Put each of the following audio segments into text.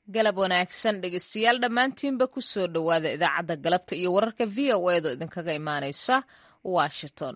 galab wanaagsan dhegeystayaal dhammaantiinba ku soo dhowaada idaacadda galabta iyo wararka v o edo idinkaga imaanaysa washington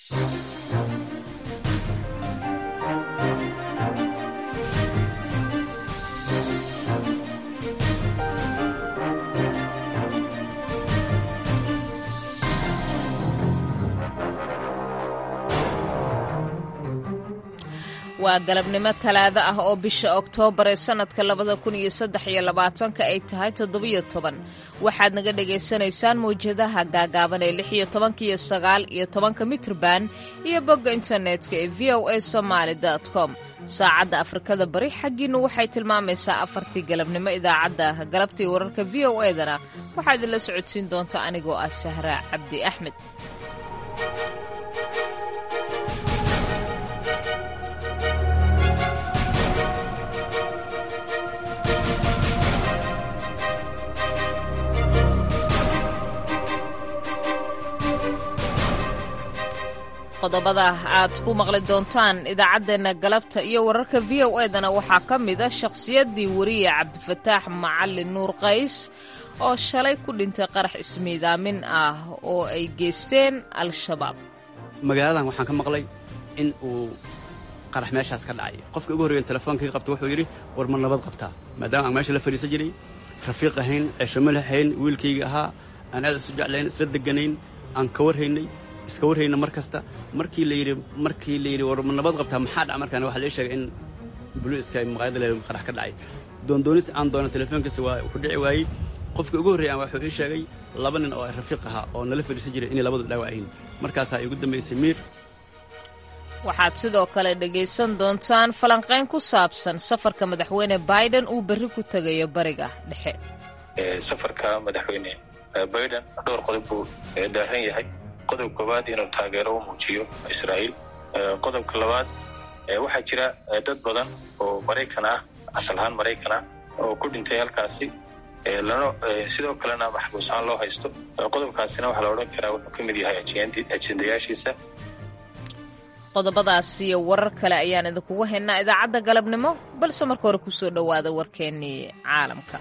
waa galabnimo talaado ah oo bisha oktoobar ee sannadka labada kun iyo saddex iyo labaatanka ay tahay toddobiyo toban waxaad naga dhagaysanaysaan mawjadaha gaagaaban ee lix iyo tobanka iyo sagaal iyo tobanka mitrban iyo bogga internetka ee v o a somaali com saacadda afrikada bari xaggiinnu waxay tilmaamaysaa afartii galabnimo idaacadda galabtii wararka v o edana waxaa idinla socodsiin doonta anigoo ah sahraa cabdi axmed qodobada aad ku maqli doontaan idaacaddeenna galabta iyo wararka v o edana waxaa ka mida shakhsiyaddii wariye cabdifataax macalin nuur qays oo shalay ku dhintay qarax ismiidaamin ah oo ay geysteen al-shabaab magaaladan waxaan ka maqlay in uu qarax meeshaas ka dhacay qofka ugu horreeyan telefoonkai qabta wuxuu yidhi war ma nabad qabtaa maadaama aan meesha la fadhiisan jiray rafiiq ahayn ceeshamo lahayn wiilkayga ahaa aan aad isu jeclayn isla deganayn aan ka warhaynay iska warhayna mar kasta markii la yidhi markii la yidhi war ma nabad qabtaa maxaa dhaca markaan waxaa lee sheegay in buliiska maqaayada le qarax ka dhacay doondoonista aan doona telefoonkiisa waa ku dhici waayey qofka ugu horreeyan wuxuu ii sheegay laba nin oo rafiiq ahaa oo nala fadhiisan jiray inay labadu dhaawac yihiin markaasaa igu dambaysay miir waxaad sidoo kale dhegaysan doontaan falanqayn ku saabsan safarka madaxweyne biden uu berri ku tegayo bariga dhexe safarka madaxweyne biden dhowr qodob buu daaran yahay qodob koowaad inuu taageero u muujiyo israa'iil qodobka labaad waxaa jira dad badan oo maraykan ah asal ahaan maraykan ah oo ku dhintay halkaasi lana sidoo kalena maxbuus ahaan loo haysto qodobkaasina waxaa la odhan karaa wuxuu ka mid yahay ajendayaashiisa qodobadaas iyo warar kale ayaan idinkugu haynaa idaacadda galabnimo balse marka hore kusoo dhowaada warkeennii caalamka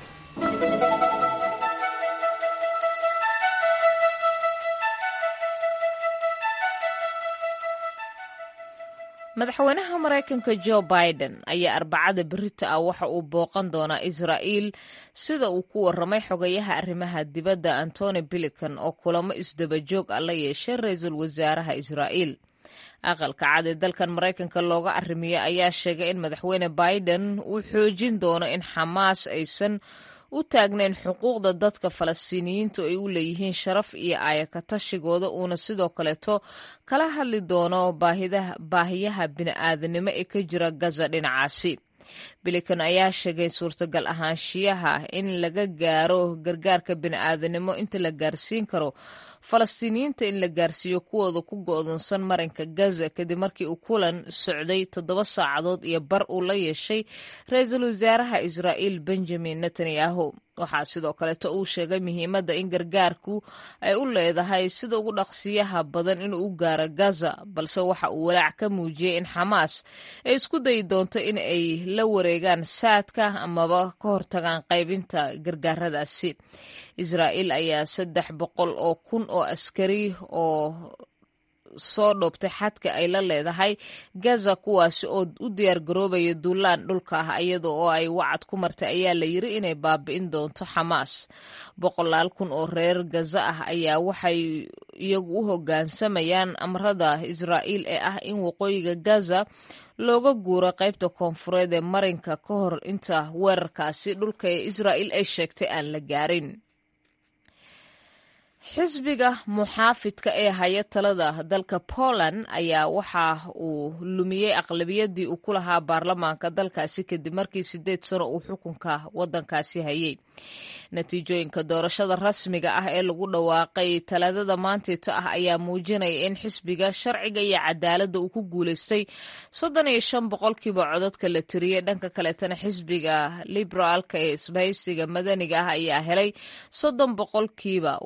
madaxweynaha maraykanka jo biden ayaa arbacada berita ah waxa uu booqan doonaa israa'iil sida uu ku warramay xogayaha arrimaha dibadda antony bilican oo kulamo isdabajoog ah la yeeshay ra-iisul wasaaraha israa'iil aqalka cad ee dalkan maraykanka looga arrimiyey ayaa sheegay in madaxweyne biden uu xoojin doono in xamaas aysan u taagnayn xuquuqda dadka falastiiniyiintu ay u leeyihiin sharaf iyo aayakatashigooda uuna sidoo kaleeto kala hadli doono baahiyaha bini'aadanimo ee ka jira gaza dhinacaasi bilikan ayaa sheegay suurtagal ahaanshiyaha in laga gaaro gargaarka bini'aadanimo inta la gaarsiin karo falastiiniyiinta in la gaarsiiyo kuwooda ku go'doonsan marinka gaza kadib markii uu kulan socday toddoba saacadood iyo bar uu la yeeshay ra-iisul wasaaraha israa'iil benjamin netanyahu waxaa sidoo kaleeto uu sheegay muhiimadda in gargaarku ay u leedahay sida ugu dhaqsiyaha badan inuu u gaaro gaza balse waxa uu walaac ka muujiyey in xamaas ay isku dayi doonto in ay la wareegaan saadka amaba ka hortagaan qaybinta gargaaradaasi israa'iil ayaa saddex boqol oo kun oo askari oo soo dhoobtay xadka ay la leedahay gaza kuwaasi oo u diyaargaroobaya duulaan dhulka ah iyada oo ay wacad ku martay ayaa la yiri inay baabi'in doonto xamaas boqolaal kun oo reer gaza ah ayaa waxay iyagu u hoggaansamayaan amrada israa'iil ee ah in waqooyiga gaza looga guuro qaybta koonfureed ee marinka ka hor inta weerarkaasi dhulka ee israa'iil ay sheegtay aan la gaarin xisbiga muxaafidka ee haya talada dalka poland ayaa waxa uu lumiyey aqlabiyadii uu ku lahaa baarlamaanka dalkaasi kadib markii sideed sano uu xukunka wadankaasi hayay natiijooyinka doorashada rasmiga ah ee lagu dhawaaqay talaadada maanteeto ah ayaa muujinaya in xisbiga sharciga iyo cadaaladda uu ku guuleystay soddon iyo shan boqolkiiba codadka la tiriyey dhanka kaleetana xisbiga liberaalka ee isbahaysiga madaniga ah ayaa helay soddon boqolkiiba waa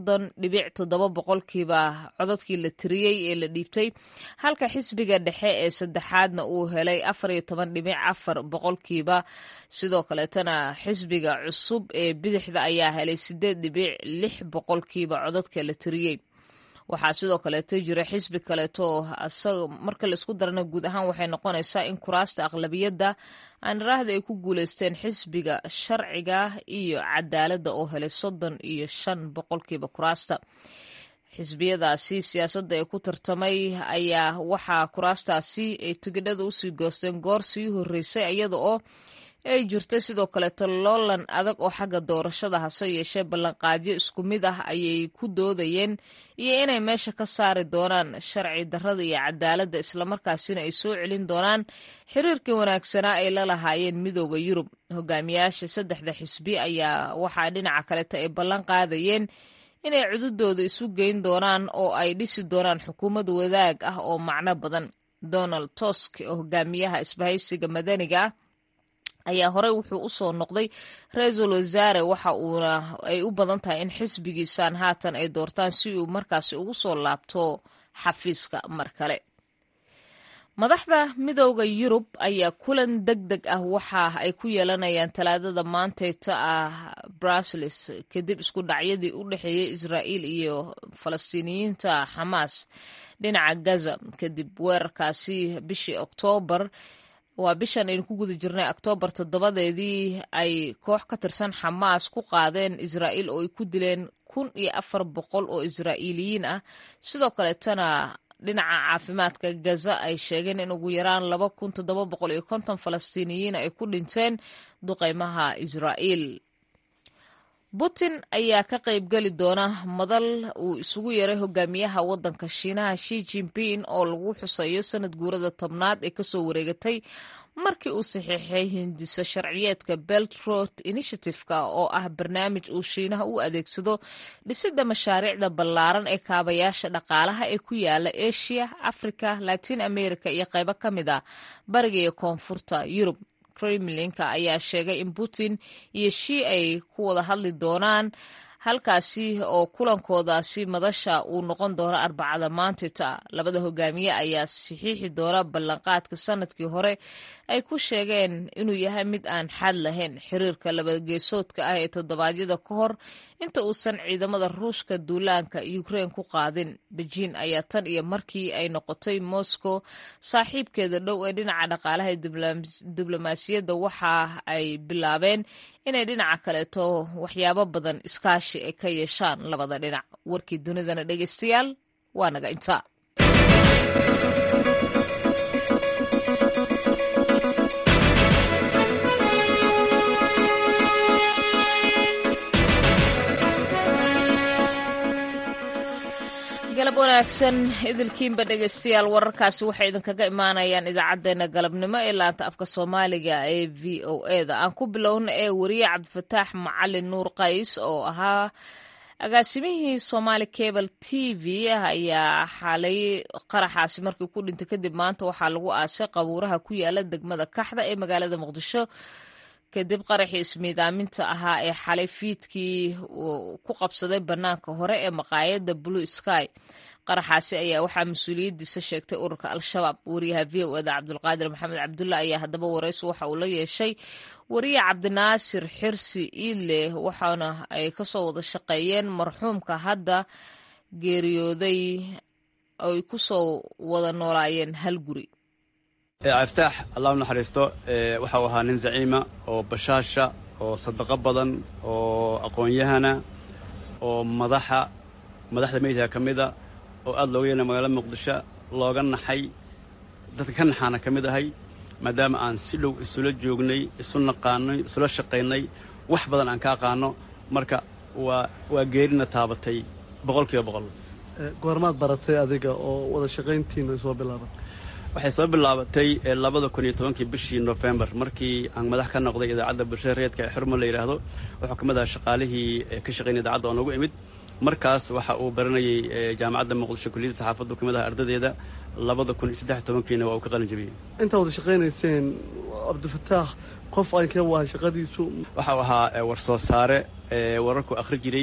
soddon dhibic toddoba boqolkiiba codadkii la tiriyey ee la dhiibtay halka xisbiga dhexe ee saddexaadna uu helay afar iyo toban dhibic afar boqolkiiba sidoo kaleetana xisbiga cusub ee bidixda ayaa helay sideed dhibic lix boqolkiiba codadka la tiriyey waxaa sidoo kaleeto jira xisbi kaleeto marka laisku darana guud ahaan waxay noqonaysaa in kuraasta aqlabiyadda aaniraahda ay ku guuleysteen xisbiga sharciga iyo cadaaladda oo helay soddon iyo shan boqolkiiba kuraasta xisbiyadaasi siyaasadda ee ku tartamay ayaa waxaa kuraastaasi ay tigidhada usii goosteen goor sii horreysay iyada oo ay jirtay sidoo kaleeto loolan adag oo xagga doorashada hase yeeshee ballanqaadyo isku mid ah ayay ku doodayeen iyo inay meesha ka saari doonaan sharci darrada iyo cadaaladda islamarkaasina ay soo celin doonaan xiriirkii wanaagsanaa ay la lahaayeen midooda yurub hogaamiyaasha saddexda xisbi ayaa waxaa dhinaca kaleeto ay ballan qaadayeen inay cududooda isu geyn doonaan oo ay dhisi doonaan xukuumad wadaag ah oo macno badan donald tusk oo hogaamiyaha isbahaysiga madaniga ah ayaa horey wuxuu u soo noqday ra-iisul wasaare waxa uuna ay u badan tahay in xisbigiisaan haatan ay doortaan si uu markaasi ugu soo laabto xafiiska mar kale madaxda midooda yurub ayaa kulan deg deg ah waxa ay ku yeelanayaan talaadada maantayta ah bruseles kadib isku dhacyadii u dhexeeyey israa'iil iyo falastiiniyiinta xamaas dhinaca gaza kadib weerarkaasi bishii oktoobar waa bishan aynu ku guda jirnay oktoobar toddobadeedii ay koox ka tirsan xamaas ku qaadeen israa'iil oo ay ku dileen kun iyo afar boqol oo israa'iiliyiin ah sidoo kaleetana dhinaca caafimaadka gaza ay sheegeen in ugu yaraan laba kun toddoba boqol iyo konton falastiiniyiin ay ku dhinteen duqeymaha israa'iil putin ayaa ka qaybgeli doona madal uu isugu yaray hogaamiyaha waddanka shiinaha shi jinping oo lagu xuseeyo sanad guurada tobnaad ee kasoo wareegatay markii uu saxiixay hindiso sharciyeedka belt road initiative-ka oo ah barnaamij uu shiinaha u adeegsado dhisidda mashaariicda ballaaran ee kaabayaasha dhaqaalaha ee ku yaala asia africa latin america iyo qaybo ka mid ah bariga iyo koonfurta yurub kremlinka ayaa sheegay in putin iyo shi ay ku wada hadli doonaan halkaasi oo kulankoodaasi madasha uu noqon doono arbacada maantita labada hogaamiye ayaa saxiixi doona ballanqaadka sanadkii hore ay ku sheegeen inuu yahay mid aan xad lahayn xiriirka labageesoodka ah ee toddobaadyada ka hor inta uusan ciidamada ruushka duulaanka ukrein ku qaadin bejiin ayaa tan iyo markii ay noqotay moscow saaxiibkeeda dhow ee dhinaca dhaqaalaha ee diblomaasiyadda waxa ay bilaabeen inay dhinaca kaleeto waxyaabo badan iskaashi ay ka yeeshaan labada dhinac warkii dunidana dhegeystayaal waa naga intaa galab wanaagsan idilkiinba dhegeystayaal wararkaasi waxay idinkaga imaanayaan idaacadeena galabnimo ee laanta afka soomaaliga ee v o e da aan ku bilowna ee wariye cabdifataax macalin nuur qays oo ahaa agaasimihii somaali cable t v ayaa xalay qaraxaasi markii ku dhintay kadib maanta waxaa lagu aasay qabuuraha ku yaala degmada kaxda ee magaalada muqdisho kadib qaraxii ismiidaaminta ahaa ee xalay fiidkii ku qabsaday bannaanka hore ee maqaayadda blue sky qaraxaasi ayaa waxaa mas-uuliyaddiisa sheegtay ururka al-shabaab wariyaha v o eda cabdulqaadir maxamed cabdulla ayaa haddaba waraysi waxa uu la yeeshay wariye cabdinaasir xirsi iile waxaana ay kasoo wada shaqeeyeen marxuumka hadda geeriyooday ay kusoo wada noolaayeen hal guri aftaax allah u naxariisto waxau ahaa nin zaciima oo bashaasha oo sadaqo badan oo aqoon-yahana oo madaxa madaxda meydka ka mida oo aada looga yeena magaalada muqdisho looga naxay dadka ka naxaana ka mid ahay maadaama aan si dhow isula joognay isu naqaanay isula shaqaynay wax badan aan ka aqaano marka waa waa geerina taabatay boqol kiiba boqol goormaad baratay adiga oo wada shaqayntiinu soo bilaaban waxay soo bilaabatay labada kun iyo tobankii bishii nofembar markii aan madax ka noqday idaacadda bulshada reedka ee xurmo la yidhaahdo wuxuu ka mid ahaa shaqaalihii ka shaqaynaya idaacadda oo noogu imid markaas waxa uu baranayay jaamacadda muqdisho kulliyadda saxaafaddu ka mid aha ardadeeda labada kun iyo saddex tobankiina waa uu ka qalin jabiyey intaa wada shaqaynayseen cabdifataax qof aan ka wahan shaqadiisu waxau ahaa war soo saare wararku akhri jiray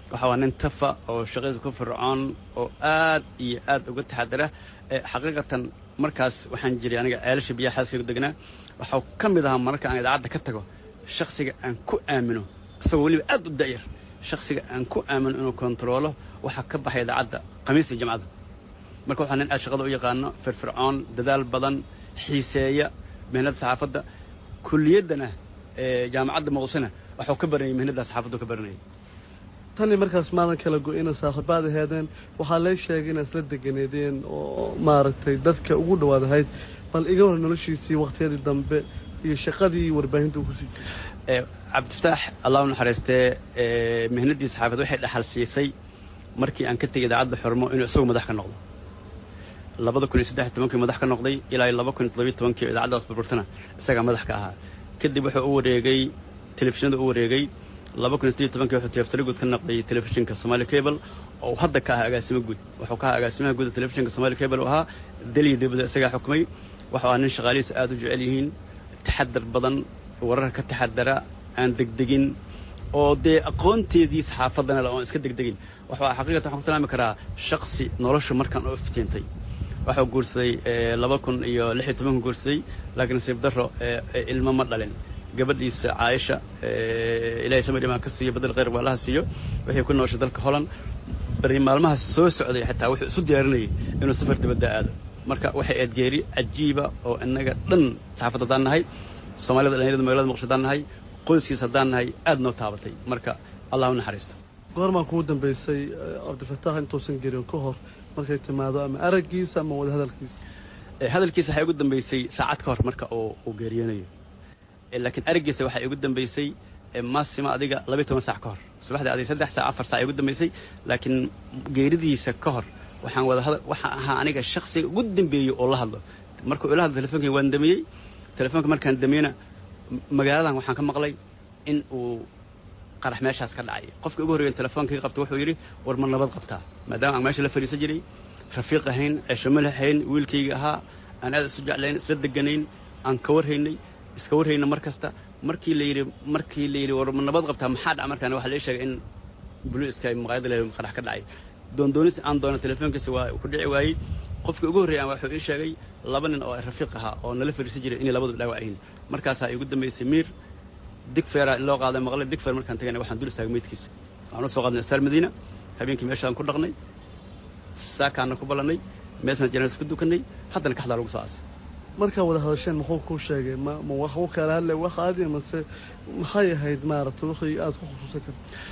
waxa waa nin tafa oo shaqadiisa ku fircoon oo aad iyo aad uga taxadara xaqiiqatan markaas waxaan jiray aniga ceelasha biyaha xaaskaygu degnaa waxau ka mid ahaa mararka aan idaacadda ka tago shaksiga aan ku aamino isagoo weliba aad u da'yar shaksiga aan ku aamino inuu kontaroolo waxaa ka baxay idaacadda khamiista iyo jamcada marka waxaa nin aad shaqada u yaqaano firfircoon dadaal badan xiiseeya mihnada saxaafadda kuliyaddana jaamacadda muqdishona waxuu ka baranayay mihnada saxaafaddu ka baranayay tani markaas maadan kala go-ina saaxiibaad aheedeen waxaa lee sheegay inaad isla deganeedeen oo maaragtay dadka ugu dhawaad ahayd bal iga hor noloshiisii wakhtiyadii dambe iyo shaqadii warbaahinta uu kusii jiray cabdifataax allah u naxariistee mihnadii saxaafad waxay dhaxal siisay markii aan ka tegay idaacadda xormo inuu isagu madax ka noqdo labada kun iyo saddex tobankii madax ka noqday ilaa laba kun iyo toddobiyo tobankii oo idaacaddaas burburtana isagaa madax ka ahaa kadib wuxuu u wareegay telefishinada u wareegay laba kun iyo siddeed tobankii wuxuu tiyaftari guud ka noqday telefishinka somali cable oo hadda ka ahaa agaasimo guud wuxuu ka ahaa agaasimaha guuda telefishinka somali cable oo ahaa daliya dibadda isagaa xukumay waxuu ahaa nin shaqaalihiisu aad u jecel yihiin taxadar badan wararka ka taxadara aan degdegin oo dee aqoonteedii saxaafaddana le oon iska degdegin waxuu xaqiiqatan waxaan ku tilmaami karaa shaksi nolosha markaan oo iftiintay waxuu guursaday laba kun iyo lix iyo tobanku guursaday laakiin nasiib darro ilmo ma dhalin gabadhiisa caaisha ilahay samir imaan ka siiyo badel khayr baalaha siiyo waxay ku nooshay dalka holland bari maalmaha soo socday xitaa wuxuu isu diyaarinayay inuu safar dibadda aado marka waxay aad geeri cajiiba oo innaga dhan saxaafad haddaan nahay soomaalida dhalinyarada magalada muqdisho haddaan nahay qoyskiis haddaan nahay aad noo taabatay marka allah u naxariisto goormaan kugu dambaysay cabdifataax intuusan gerin ka hor markay timaado ama araggiisa ama wada hadalkiisa hadalkiisa waxay ugu dambaysay saacad ka hor marka uu geeriyoonayo laakiin araggiisa waxay ugu dambaysay maasima adiga labiy toban saac ka hor subaxdii adiga saddex saac afar sac ay ugu dambaysay laakiin geeridiisa ka hor waxaan wada hadal waxaan ahaa aniga shaksiga ugu dambeeyey oo la hadlo markuu ila hadlo telefonkii waan damiyey telefoonka markaan damiyeyna magaaladan waxaan ka maqlay in uu qarax meeshaas ka dhacay qofkii ugu horreeyan telefonkii qabta wuxuu yidhi war ma nabad qabtaa maadaama aan meesha la fadhiisan jiray rafiiq ahayn ceeshamo lahayn wiilkayga ahaa aan aad isu jeclayn isla deganayn aan ka warhaynay iska warhayna mar kasta markii la yidhi markii la yidhi war ma nabad qabtaa maxaa dhaca markaan waxaa la sheegay in buluiska maqaayada leedahay qarax ka dhacay doondoonis aan doona telefoonkiisa waa ku dhici waayey qofkii ugu horreeyay wuxuu ii sheegay laba nin oo rafiiq ahaa oo nala fadhiisan jiray inay labadu dhaawac yihiin markaasaa igu dambaysay miir digfeera in loo qaaday maqle digfeer markaan tagayna waxaan dul istaagay meydkiisa waxaan u soo qaadnay isbitaal madiina habeenkii meeshaan ku dhaqnay saakaana ku ballannay meesna janaas ku dukanay haddana kaxdaa lagu soo aasay markaa wada hadasheen muxuu kuu sheegay ma ma wax u kala hadlay wax aadi mase maxay ahayd maaragtay wixii aad ku khusuusan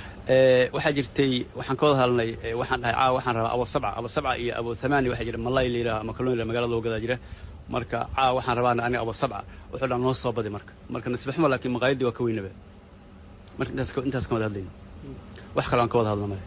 karta waxaa jirtay waxaan ka wada hadalnay waxaan dhahay caawa waxaan rabaa abo sabca abo sabca iyo abo thamaani waxaa jira malay la yidhaha ama kalluun magaalada loo gadaa jira marka caawa waxaan rabaa aniga abo sabca wuxuu dhaa noo soo badi marka marka nasiib xumo laakiin maqaayadii waa ka weynaba marka intaas intaas ka wada hadlayna wax kale aan ka wada hadla male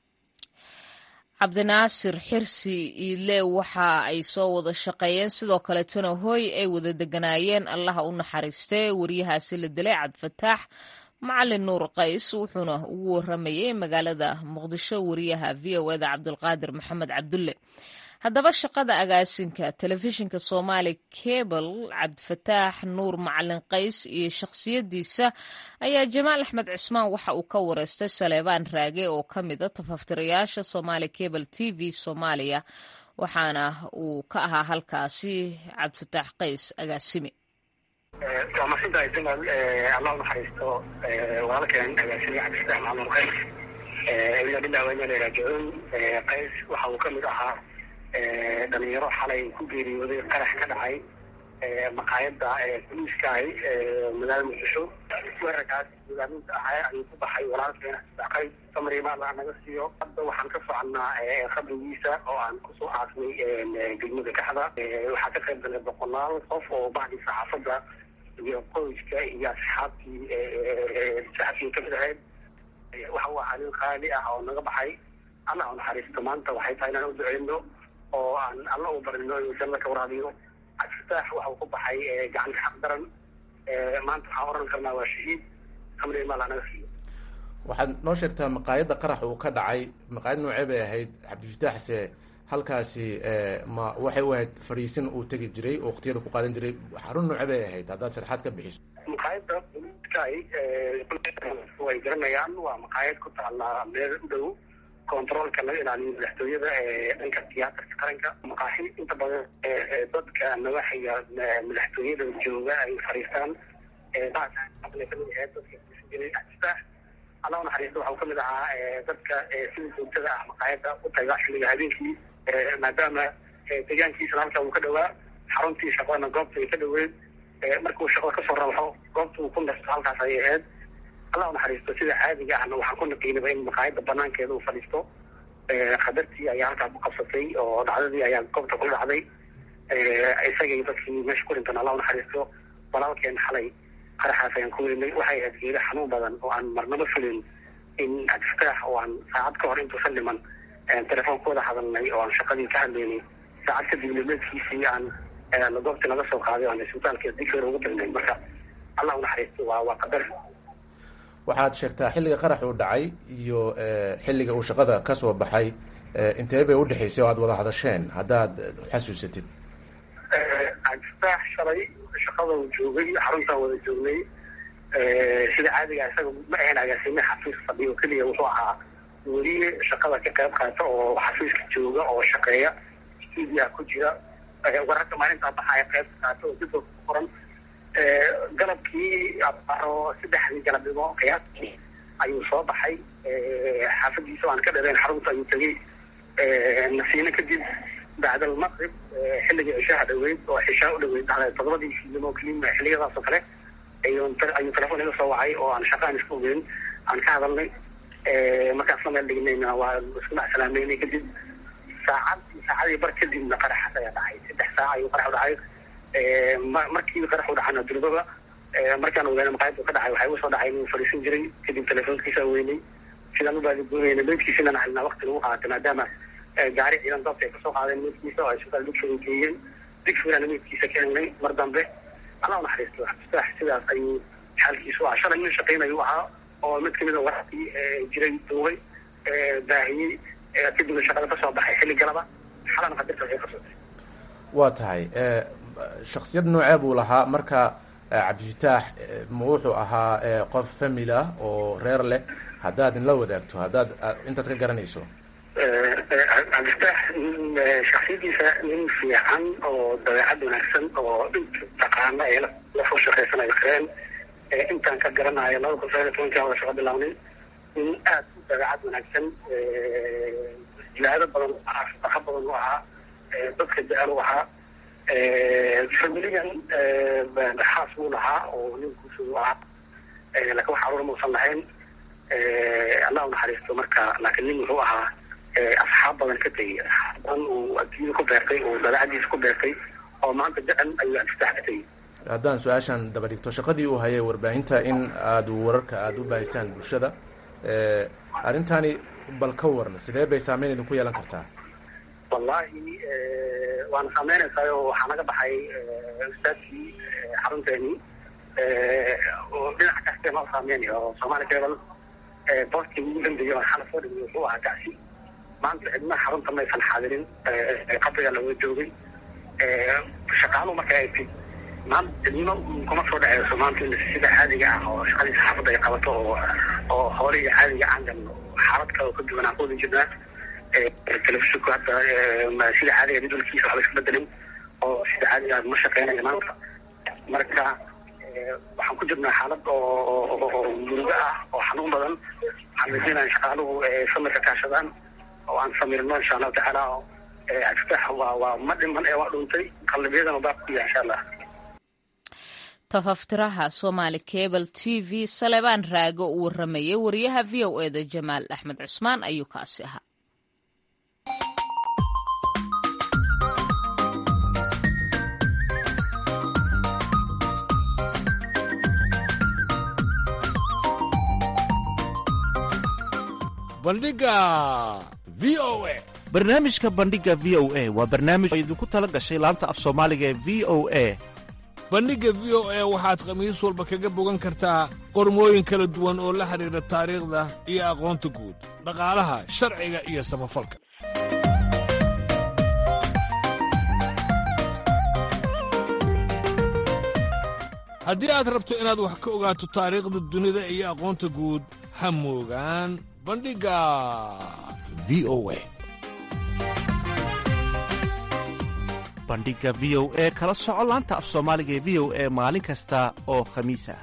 cabdinaasir xirsi iile waxa ay soo wada shaqeeyeen sidoo kaleetana hooy ay wada deganaayeen allaha u naxariistee waryahaasi la dilay cabdifataax macalin nuur qays wuxuuna ugu waramayey magaalada muqdisho wariyaha v o eda cabdulqaadir maxamed cabdulle haddaba shaqada agaasinka telefishinka soomaali cable cabdifataax nuur macalin qays iyo shakhsiyadiisa ayaa jamaal axmed cismaan waxa uu ka wareystay saleebaan raage oo ka mida tafaftirayaasha somaali cable t v soomaaliya waxaana uu ka ahaa halkaasi cabdifataax qays agaasime waa masintahay jamaal allah unaxariisto walaalkeen agaasime cabdifataax macalin qays ina lilah wa inana raajicuun qays waxa uu ka mid ahaa dhalinyaro xalay ku geeriyooday qarax ka dhacay maqaayada boliiskaahi magaalada muqdisho weerarkaas hogaaminta ahaa ayuu ku baxay walaalkeena saqay samrimaal naga siiyo hadda waxaan ka soconnaa qabrigiisa oo aan kusoo aasnay degmada kaxda waxaa ka qayb galay boqolaal qof oo bacdii saxaafadda iyo qoyska iyo asxaabtii saxaabtii kamid ahayd waxa uu ahaa nin qaali ah oo naga baxay allah u naxariisto maanta waxay tahay inaan u duceyno oo aan alla u barino inuu janno ka waraabiyo cabdifataax waxa uu ku baxay gacanta xaq daran maanta waxaan oran karnaa waa shahiid amri maal anaga siiyo waxaad noo sheegtaa maqaayadda qarax uu ka dhacay maqaayad noocee bay ahayd cabdifataaxse halkaasi ma waxay u ahayd fadhiisin uu tegi jiray oo waqtiyada ku qaadan jiray xarun nooce bay ahayd haddaad sharaxaad ka bixiso maqaayadda kay way garanayaan waa maqaayad ku taala meel u dhow controolka laga ilaaliyo madaxtooyada ee dhanka tiyaatarka qaranka maqaaxi inta badan dadka nawaxiga madaxtooyada jooga ay fariistaan kamid ahayd dadka jiray axsaax allah naxariista waxau kamid ahaa dadka sida joogtada ah maqaayadda u taga xilliga habeenkii maadaama deegaankiisana halka uu ka dhowaa xaruntii shaqadana goobta ay ka dhoweed markuu shaqada kasoo rabaxo goobta uu ku nasto halkaas ayay ahayd allah naxariisto sida caadiga ahna waxaan ku naqiinaba in maqaayadda banaankeeda uu fadhiisto qadartii ayaa halkaa ku qabsatay oo dhacdadii ayaa goobta ku dhacday isagay dadkii meesha ku dhintan allah naxariisto walaalkeen xalay qaraxaas ayaan ku weynay waxay ahayd geeda xanuun badan oo aan marnaba fulin in adftaax oo aan saacad ka hor intuusan dhiman telefoon ku wada hadalnay oo aan shaqadii ka hadlaynay saacad kadib nimeedkiisii aan goobtii laga soo qaaday aan isbitaalka dikr ugu dirnay marka allah unaxariisto waa waa qadar waxaad sheegtaa xilliga qarax uu dhacay iyo xilliga uu shaqada ka soo baxay intee bay udhexaysay oo aad wada hadasheen haddaad xasuusatid adftaax shalay shaqada uu joogay xaruntaan wada joognay sida caadiga isaga ma ahayn agaasime xafiis fadhiyo keliya wuxuu ahaa weliye shaqada ka qayb qaata oo xafiiska jooga oo shaqeeya stuudia ku jira wararka maalintaa baxaya qaybka qaata oo dib ku qoran galabkii abaro saddexdii galabnimo qiyaastii ayuu soo baxay xaafadiisa aan ka dhareen xarunta ayuu tegey nasiino kadib bacd almaqrib xilligii cishaha dhaweyd oo cishaa u dhaweyd todobadii fiidnimo kelima xilliyadaas oo kale ayuu telefoon iga soo wacay oo aan shaqaan isku ogeyn aan ka hadalnay markaasna meel dhignayna waa isku macsalaameynay kadib saacad saacadii bar kadibna qaraxaas ayaa dhacay saddex saac ayuu qarax u dhacay markii qarax u dhacana durbaba markaan ogaana maqaayaddu ka dhacay waxay usoo dhacay inuu fadhiisan jiray kadib telefoonkiisa weynay sidaan u baadigoonayna meydkiisina naxalina waqti lagu qaatay maadaama gaari ciidan dabta ay kasoo qaadeen meydkiisa oo ay isbitaal digfir geeyeen digfirana meydkiisa ka helnay mar dambe allah naxariisto xabstaax sidaas ayuu xaalkiisu ahaa shalay nin shaqaynayu ahaa oo mid kamid a wararkii jiray duubay baahiyey kadibna shaqada kasoo baxay xilli galaba xalana qadarta waxay kasotay waa tahay shaksiyad noocee buu lahaa marka cabdifataax ma wuxuu ahaa qof famil ah oo reer leh haddaad inla wadaagto haddaad intaad ka garanayso cabdifataax shaksiyadiisa nin fiican oo dabeecad wanaagsan oo inta taqaana ee lasoo shaqaysanayo kareen intaan ka garanayo laba kun sagaal iyo tobankaa wada shaqo bilaabnay nin aad u dabeecad wanaagsan jilaado badan u ahaa shaqo badan u ahaa dadka jecel u ahaa familigan xaas buu lahaa oo nin guusa u ahaa laakiin wax caruur mausan lahayn allah u naxariisto marka laakiin nin wuxuu ahaa asxaab badan ka tegey asxaab badan uu adduunyada ku beertay uu dabeecadiisa ku beertay oo maanta jecel ayuu adfitaax ka tegey haddaan su-aashan daba dhigto shaqadii uu hayay warbaahinta in aad wararka aada u baahisaan bulshada arrintani bal ka waran sidee bay saameyn idinku yeelan kartaa wallahi waana saameynaysaa oo waxaa naga baxay ustaadkii xarunteeni oo dhinac kastee noo saameynaya oo soomaali cable boostii ugu dambeeyay oo xala soo dhigay wuxuu ahaa gacsi maanta cidna xarunta maysan xaadirin qabriga laga joogay shaqaaluhu marka ay tid maanta cidno kuma soo dhaceyso maanta in sida caadiga ah oo shaqadii saxaafadda ay qabato oo oo hoolihii caadiga aan galno xaalad kale oo ka duwan aan ku wada jirnaa telefishinku hadda sida caadiga jadwalkiisa waxba iska bedelin oo sida caadiga ma shaqeynayo maanta marka waxaan ku jirnaa xaalad oo murugo ah oo xanuun badan waxaan rajeynaya shaqaaluhu samirka kaashadaan oo aan samirno insha allahu tacaala adfitaax waa waa ma dhiman ee waa dhuntay qalbiyadana baa ku yahay insha allah tafaftiraha somaali cable t v salebaan raago uu waramayay wariyaha v o e da jamaal axmed cusmaan ayuu kaasi ahaa bandhiga v o a barnaamijka bandhiga v o a waa barnaamij oo idinku tala gashay laanta af soomaaliga ee v o a bandhigga v o a waxaad khamiis walba kaga bogan kartaa qormooyin kala duwan oo la xidhiidha taariikhda iyo aqoonta guud dhaqaalaha sharciga iyo samafalka haddii aad rabto inaad wax ka ogaato taariikhda dunida iyo aqoonta guud ha moogaan bandhigga v o a bandhigga v o e kala soco laanta af soomaaliga ee v o e maalin kasta oo khamiis ah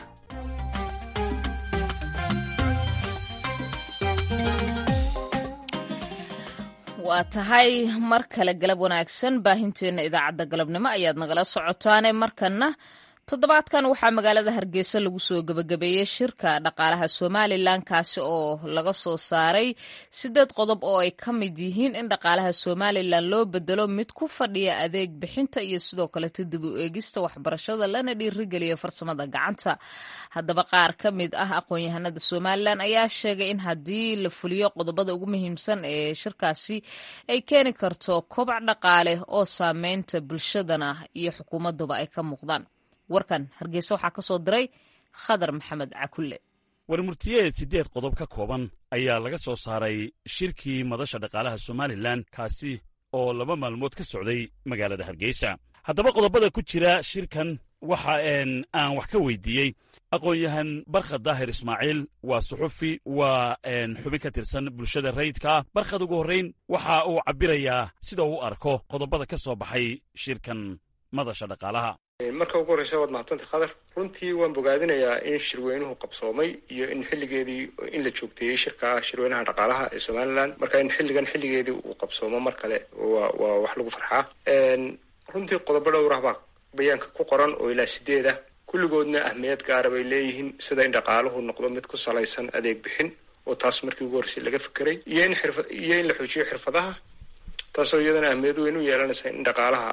waa tahay mar kale galab wanaagsan baahinteenna idaacadda galabnimo ayaad nagala socotaane markanna toddobaadkan waxaa magaalada hargeysa lagu soo gebagabeeyey shirka dhaqaalaha somalilan kaasi oo laga soo saaray sideed qodob oo ay ka mid yihiin in dhaqaalaha somalilan loo bedelo mid ku fadhiya adeeg bixinta iyo sidoo kaleto dib u eegista waxbarashada lana dhiirigeliya farsamada gacanta haddaba qaar ka mid ah aqoon-yahanada somalilan ayaa sheegay in haddii la fuliyo qodobada ugu muhiimsan ee shirkaasi ay keeni karto kobac dhaqaale oo saameynta bulshadana iyo xukuumaduba ay ka muuqdaan warkan hargeysa waxaa ka soo diray khadar maxamed cakulle warmurtiyeed siddeed qodob ka kooban ayaa laga soo saaray shirkii madasha dhaqaalaha somalilan kaasi oo laba maalmood ka socday magaalada hargeysa haddaba qodobada ku jira shirkan waxa aan wax ka weydiiyey aqoon-yahan barkhad daahir ismaaciil waa suxufi waa xubin ka tirsan bulshada rayidka ah barkhad ugu horrayn waxa uu cabbirayaa sida uu arko qodobada ka soo baxay shirkan madasha dhaqaalaha marka ugu horreysa waad mahadsantay khadar runtii waan bogaadinayaa in shirweynuhu qabsoomay iyo in xilligeedii in la joogteeyey shirka shirweynaha dhaqaalaha ee somalilan marka in xilligan xilligeedii uu qabsoomo mar kale waa waa wax lagu farxaa runtii qodobo dhowrah baa bayaanka ku qoran oo ilaa sideed ah kulligoodna ahmiyad gaara bay leeyihiin sida in dhaqaaluhu noqdo mid ku salaysan adeeg bixin oo taas markii ugu horreysay laga fekeray iyo in xirfa iyo in la xoojiyo xirfadaha taasoo iyadana ahmiyad weyn u yeelanaysa in dhaqaalaha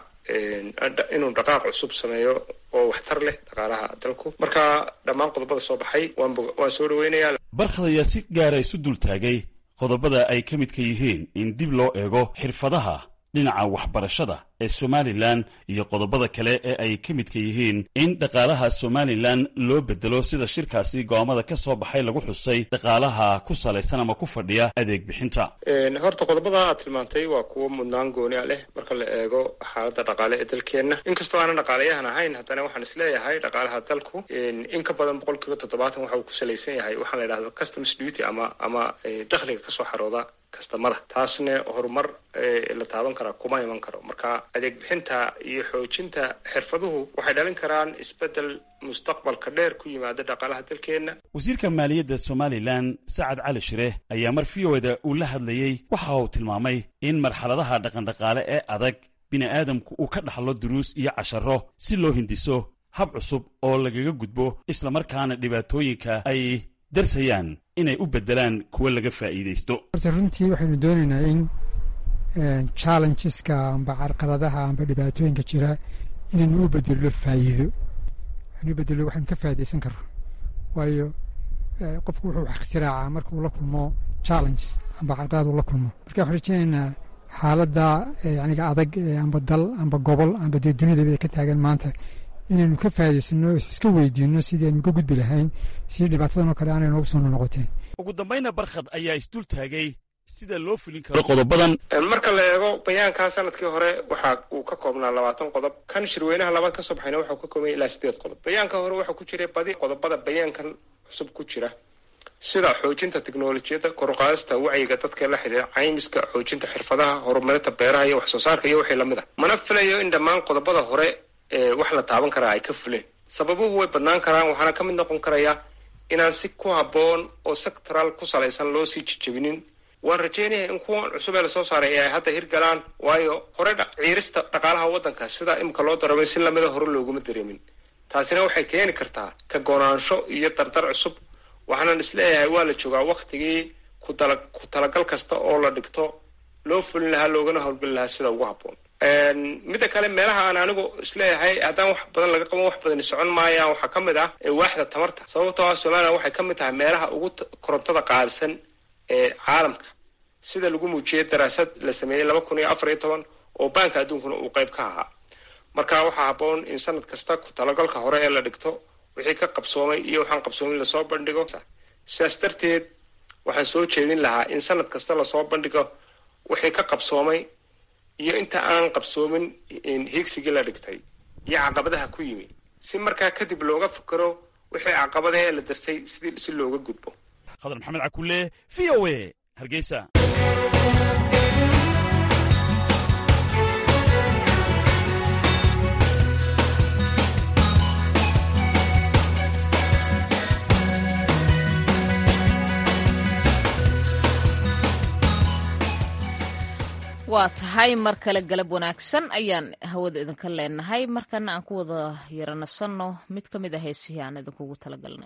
inuu dhaqaaq cusub sameeyo oo waxtar leh dhaqaalaha dalku marka dhammaan qodobada soo baxay waan soo dhaweynayaa barkhad ayaa si gaara isu dultaagay qodobada ay ka midka yihiin in dib loo eego xirfadaha dhinaca waxbarashada ee somalilan iyo qodobada kale ee ay ka midka yihiin in dhaqaalaha somalilan loo bedelo sida shirkaasi go'aamada ka soo baxay lagu xusay dhaqaalaha ku salaysan ama ku fadhiya adeeg bixinta horta qodobada aad tilmaantay waa kuwo mudnaan gooni a leh marka la eego xaaladda dhaqaale ee dalkeenna inkastoo aanan dhaqaalayahan ahayn haddana waxaan isleeyahay dhaqaalaha dalku in ka badan boqol kiiba toddobaatan waxa uu ku salaysan yahay waxaa la yidhahdo customs duty ama ama dakhliga kasoo xarooda kastamada taasna horumar la taaban karaa kuma iman karo marka adeeg bixinta iyo xoojinta xirfaduhu waxay dhalin karaan isbeddel mustaqbalka dheer ku yimaada dhaqaalaha dalkeenna wasiirka maaliyadda somalilan sacad cali shire ayaa mar v o da uu la hadlayey waxa uu tilmaamay in marxaladaha dhaqandhaqaale ee adag bini'aadamku uu ka dhaxlo duruus iyo casharo si loo hindiso hab cusub oo lagaga gudbo islamarkaana dhibaatooyinka ay darsayaan inay u beddelaan kuwa laga faa'iidaysto horta runtii waxaynu doonaynaa in challengeska amba carqaladaha amba dhibaatooyinka jira inaynu u bedello faa'iido anu bedelo waxaynu ka faa'iidaysan karno waayo qofku wuxuu wax ikhtiraacaa markuu la kulmo challenges amba carqalad uu la kulmo marka waxaan rajeynaynaa xaaladda yaniga adag amba dal amba gobol amba dee dunidaba ay ka taagan maanta inaynu ka faa'idaysano iska weydiino sidii aynu ka gudbi lahayn si dhibaatadan oo kale aanay noogu soo noqoteen ugu dambayna barkhad ayaa isdul taagay sida loo fulin karo qodobadan marka la eego bayaankaa sanadkii hore waxa uu ka koobnaa labaatan qodob kan shirweynaha labaad kasoo baxayna waxau ka koobnaya ilaa sideed qodob bayaanka hore waxaa ku jiray badi qodobada bayaankan cusub ku jira sida xoojinta teknolojiyadda koruqaadista wacyiga dadka la xidhiira caymiska xoojinta xirfadaha horumarinta beeraha iyo wax soo saarka iyo wixii lamid a mana filayo in dhammaan qodobada hore wax la taaban karaa ay ka fuleen sababuhu way badnaan karaan waxaana ka mid noqon karaya inaan si ku habboon oo sectoral ku salaysan loo sii jejebinin waan rajeynaya in kuwan cusub ee lasoo saaray ay hadda hirgalaan waayo hore ciirista dhaqaalaha waddanka sida imika loo daramay si lamida hore looguma dareemin taasina waxay keeni kartaa ka goonaansho iyo dardar cusub waxaanan isleeyahay waa la joogaa waktigii kutala ku talagal kasta oo la dhigto loo fulin lahaa loogana howlgeli lahaa sida ugu habboon midda kale meelaha aan anigu isleeyahay haddaan wax badan laga qaban wax badani socon maayaan waxaa ka mid ah waaxda tamarta sababtoo ah somalilan waxay ka mid tahay meelaha ugu korontada qaadisan ee caalamka sida lagu muujiyey daraasad la sameeyey laba kun iyo afar iyo toban oo baanka adduunkuna uu qayb ka ahaa marka waxaa habboon in sanad kasta ku talagalka hore ee la dhigto wixii ka qabsoomay iyo waxaan qabsoomin lasoo bandhigo sidaas darteed waxaan soo jeedin lahaa in sanad kasta lasoo bandhigo wixii ka qabsoomay iyo inta aan qabsoomin hiigsigii la dhigtay iyo caqabadaha ku yimi si markaa kadib looga fikero wixii caqabada ee la darsay sidii si looga gudbo khadar maxamed cakulle v o a hargeysa waa tahay mar kale galab wanaagsan ayaan hawada idinka leenahay markana aan ku wada yaranasanno mid ka mid a heesihii aan idinkugu talagalnay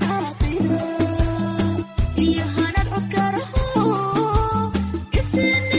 Yeah.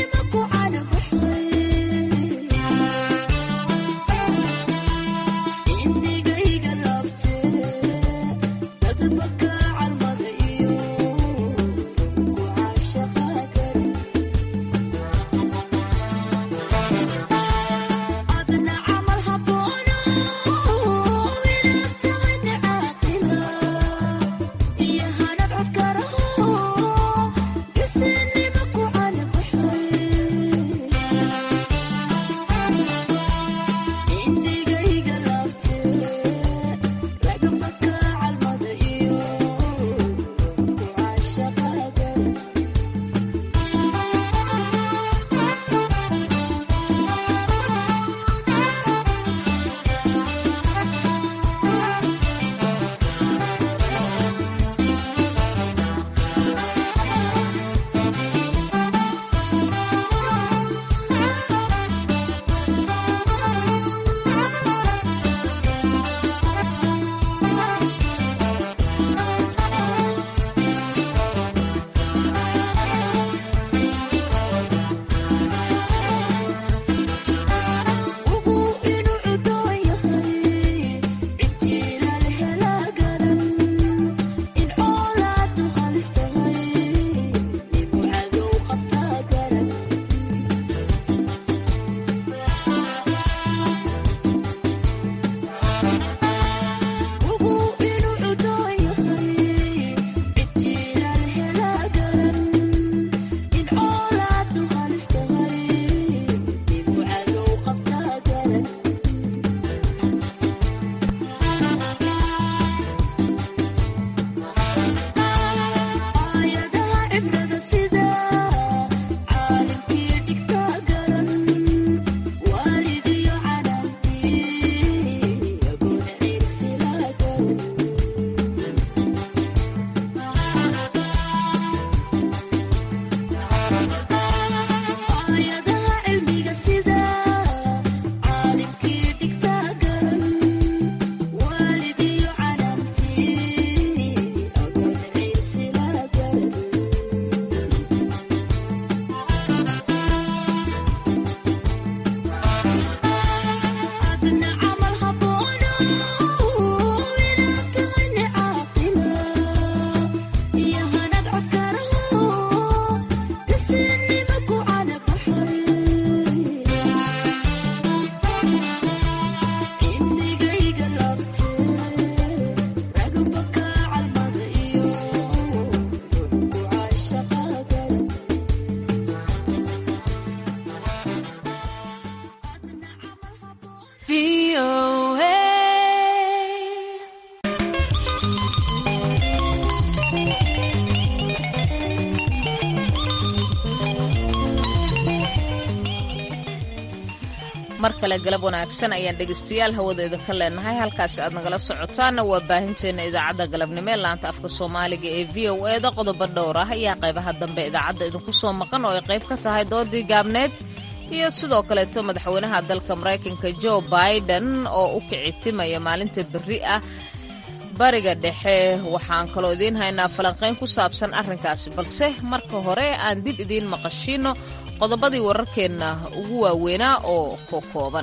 mar kale galab wanaagsan ayaan dhegaystayaal hawadeeda ka leenahay halkaasi aad nagala socotaanna waa baahinteenna idaacadda galabnimo ee laanta afka soomaaliga ee v o eda qodobo dhowr ah ayaa qaybaha dambe idaacadda idinku soo maqan oo ay qayb ka tahay doodii gaabneed iyo sidoo kaleeto madaxweynaha dalka maraykanka jo biden oo u kicitimaya maalinta berri ah bariga dhexe waxaan kaloo idiin haynaa falanqayn ku saabsan arrinkaasi balse marka hore aan dib idiin maqashiino qodobadii wararkeenna ugu waaweynaa oo ko kooban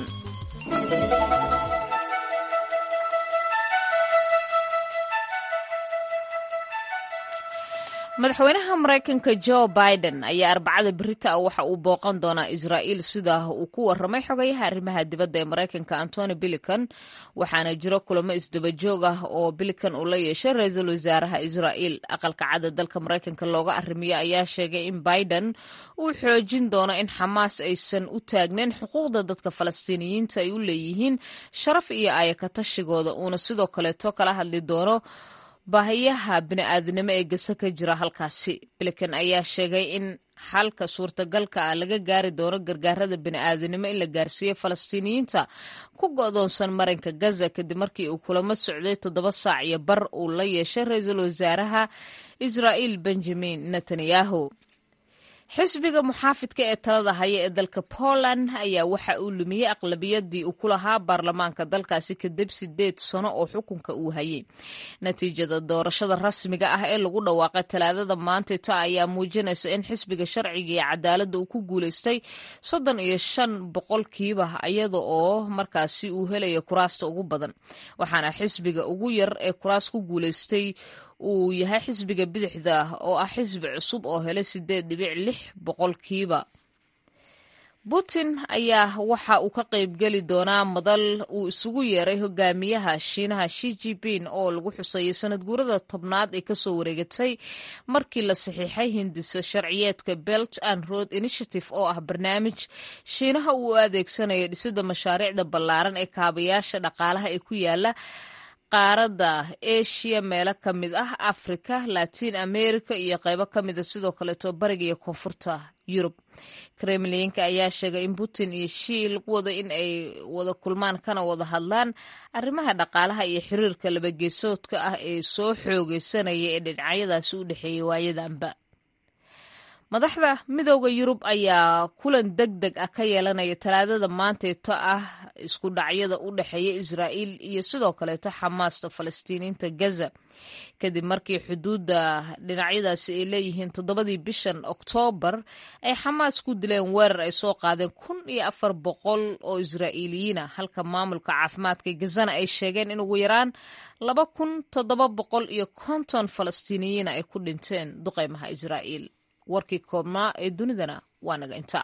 madaxweynaha maraykanka jo biden ayaa arbacada berita ah waxa uu booqan doonaa israa'iil sida uu ku warramay xogayaha arrimaha dibadda ee maraykanka antony bilican waxaana jiro kulamo isdabajoog ah oo bilican uu la yeeshay ra-iisul wasaaraha israa'iil aqalka cadda dalka maraykanka looga arrimiyo ayaa sheegay in biden uu xoojin doono in xamaas aysan u taagnayn xuquuqda dadka falastiiniyiinta ay u leeyihiin sharaf iyo aayakatashigooda uuna sidoo kaleeto kala hadli doono baahiyaha bini'aadnimo ee gase ka jira halkaasi bilican ayaa sheegay in xalka suurtagalka ah laga gaari doono gargaarada bini'aadanimo in la gaarsiiyo falastiiniyiinta ku go'doonsan marinka gaza kadib markii uu kulamo socday toddoba saac iyo bar uu la yeeshay ra-iisul wasaaraha israa'iil benjamin netanyahu xisbiga muxaafidka ee talada haya ee dalka poland ayaa waxa uu lumiyey aqlabiyadii uu ku lahaa baarlamaanka dalkaasi kadib sideed sano oo xukunka uu hayay natiijada doorashada rasmiga ah ee lagu dhawaaqay talaadada maantayta ayaa muujinaysa in xisbiga sharciga iyo cadaaladda uu ku guulaystay soddon iyo shan boqolkiiba iyada oo markaasi uu helayo kuraasta ugu badan waxaana xisbiga ugu yar ee kuraas ku guulaystay uu yahay xisbiga bidixda oo ah xisbi cusub oo helay sideed dhibic lix boqolkiiba putin ayaa waxa uu ka qaybgeli doonaa madal uu isugu yeeray hogaamiyaha shiinaha shi jipin oo lagu xusayay sanad guurada tobnaad ee kasoo wareegatay markii la saxiixay hindiso sharciyeedka belt and road initiative oo ah barnaamij shiinaha uu adeegsanaya dhisida mashaariicda ballaaran ee kaabayaasha dhaqaalaha ee ku yaala qaaradda asia meelo ka mid ah africa latin america iyo qaybo ka mida sidoo kaleeto bariga iyo koonfurta yurub kremlinka ayaa sheegay in putin iyo shii lagu wado in ay wada kulmaan kana wada hadlaan arrimaha dhaqaalaha iyo xiriirka labageesoodka ah ee soo xoogeysanaya ee dhinacyadaasi u dhexeeyay waayadanba madaxda midooda yurub ayaa kulan deg deg ah ka yeelanaya talaadada maanteeto ah isku dhacyada u dhexeeya israa'iil iyo sidoo kaleeto xamaasta falastiiniinta gaza kadib markii xuduudda dhinacyadaasi ay leeyihiin toddobadii bishan oktoobar ay xamaas ku dileen weerar ay soo qaadeen kun iyo afar boqol oo israa'iiliyiin ah halka maamulka caafimaadka gazana ay sheegeen in ugu yaraan laba kun toddoba boqol iyo konton falastiiniyiina ay ku dhinteen duqeymaha israa'iil warkii koobnaa ee dunidana waa naga inta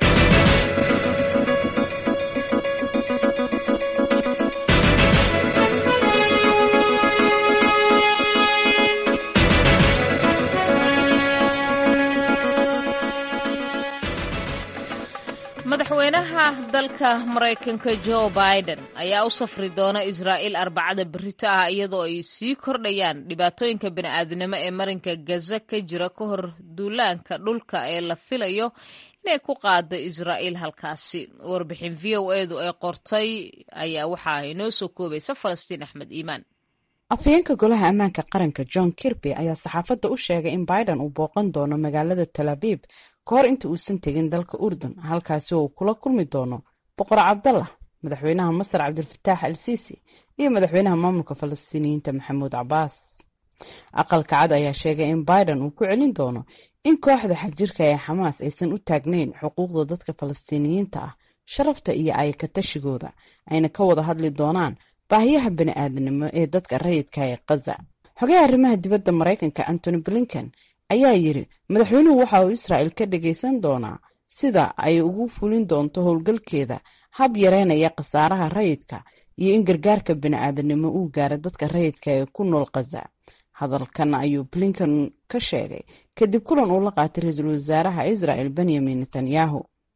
madaxweynaha dalka maraykanka jo biden ayaa u safri doona israa'iil arbacada berito ah iyadoo ay sii kordhayaan dhibaatooyinka bini'aadnimo ee marinka gaza ka jira ka hor duulaanka dhulka ee la filayo inay ku qaada israa'iil halkaasi warbixin v o edu ay qortay ayaa waxaa inoo soo koobaysa falastiin axmed iimaan afhayeenka golaha ammaanka qaranka john kirby ayaa saxaafadda u sheegay in biden uu booqan doono magaalada tal abiib ka hor inta uusan tegin dalka urdun halkaasi oo uu kula kulmi doono boqor cabdallah madaxweynaha masar cabdilfataax al siisi iyo madaxweynaha maamulka falastiiniyiinta maxamuud cabaas aqalka cad ayaa sheegay in biden uu ku celin doono in kooxda xagjirka ee xamaas aysan u taagnayn xuquuqda dadka falastiiniyiinta ah sharafta iyo ayakatashigooda ayna ka wada hadli doonaan baahiyaha bani'aadanimo ee dadka rayidka ee kaza xogaha arrimaha dibadda maraykanka antony blinken ayaa yiri madaxweynuhu waxa uu israa'il ka dhagaysan doonaa sida ay ugu fulin doonto howlgalkeeda hab yareynaya khasaaraha rayidka iyo in gargaarka bani'aadanimo uu gaaro dadka rayidka ee ku nool khaza hadalkan ayuu blinken ka sheegay kadib kulan uu la qaatay ra-iisul wasaaraha israa'el benyamin netanyahu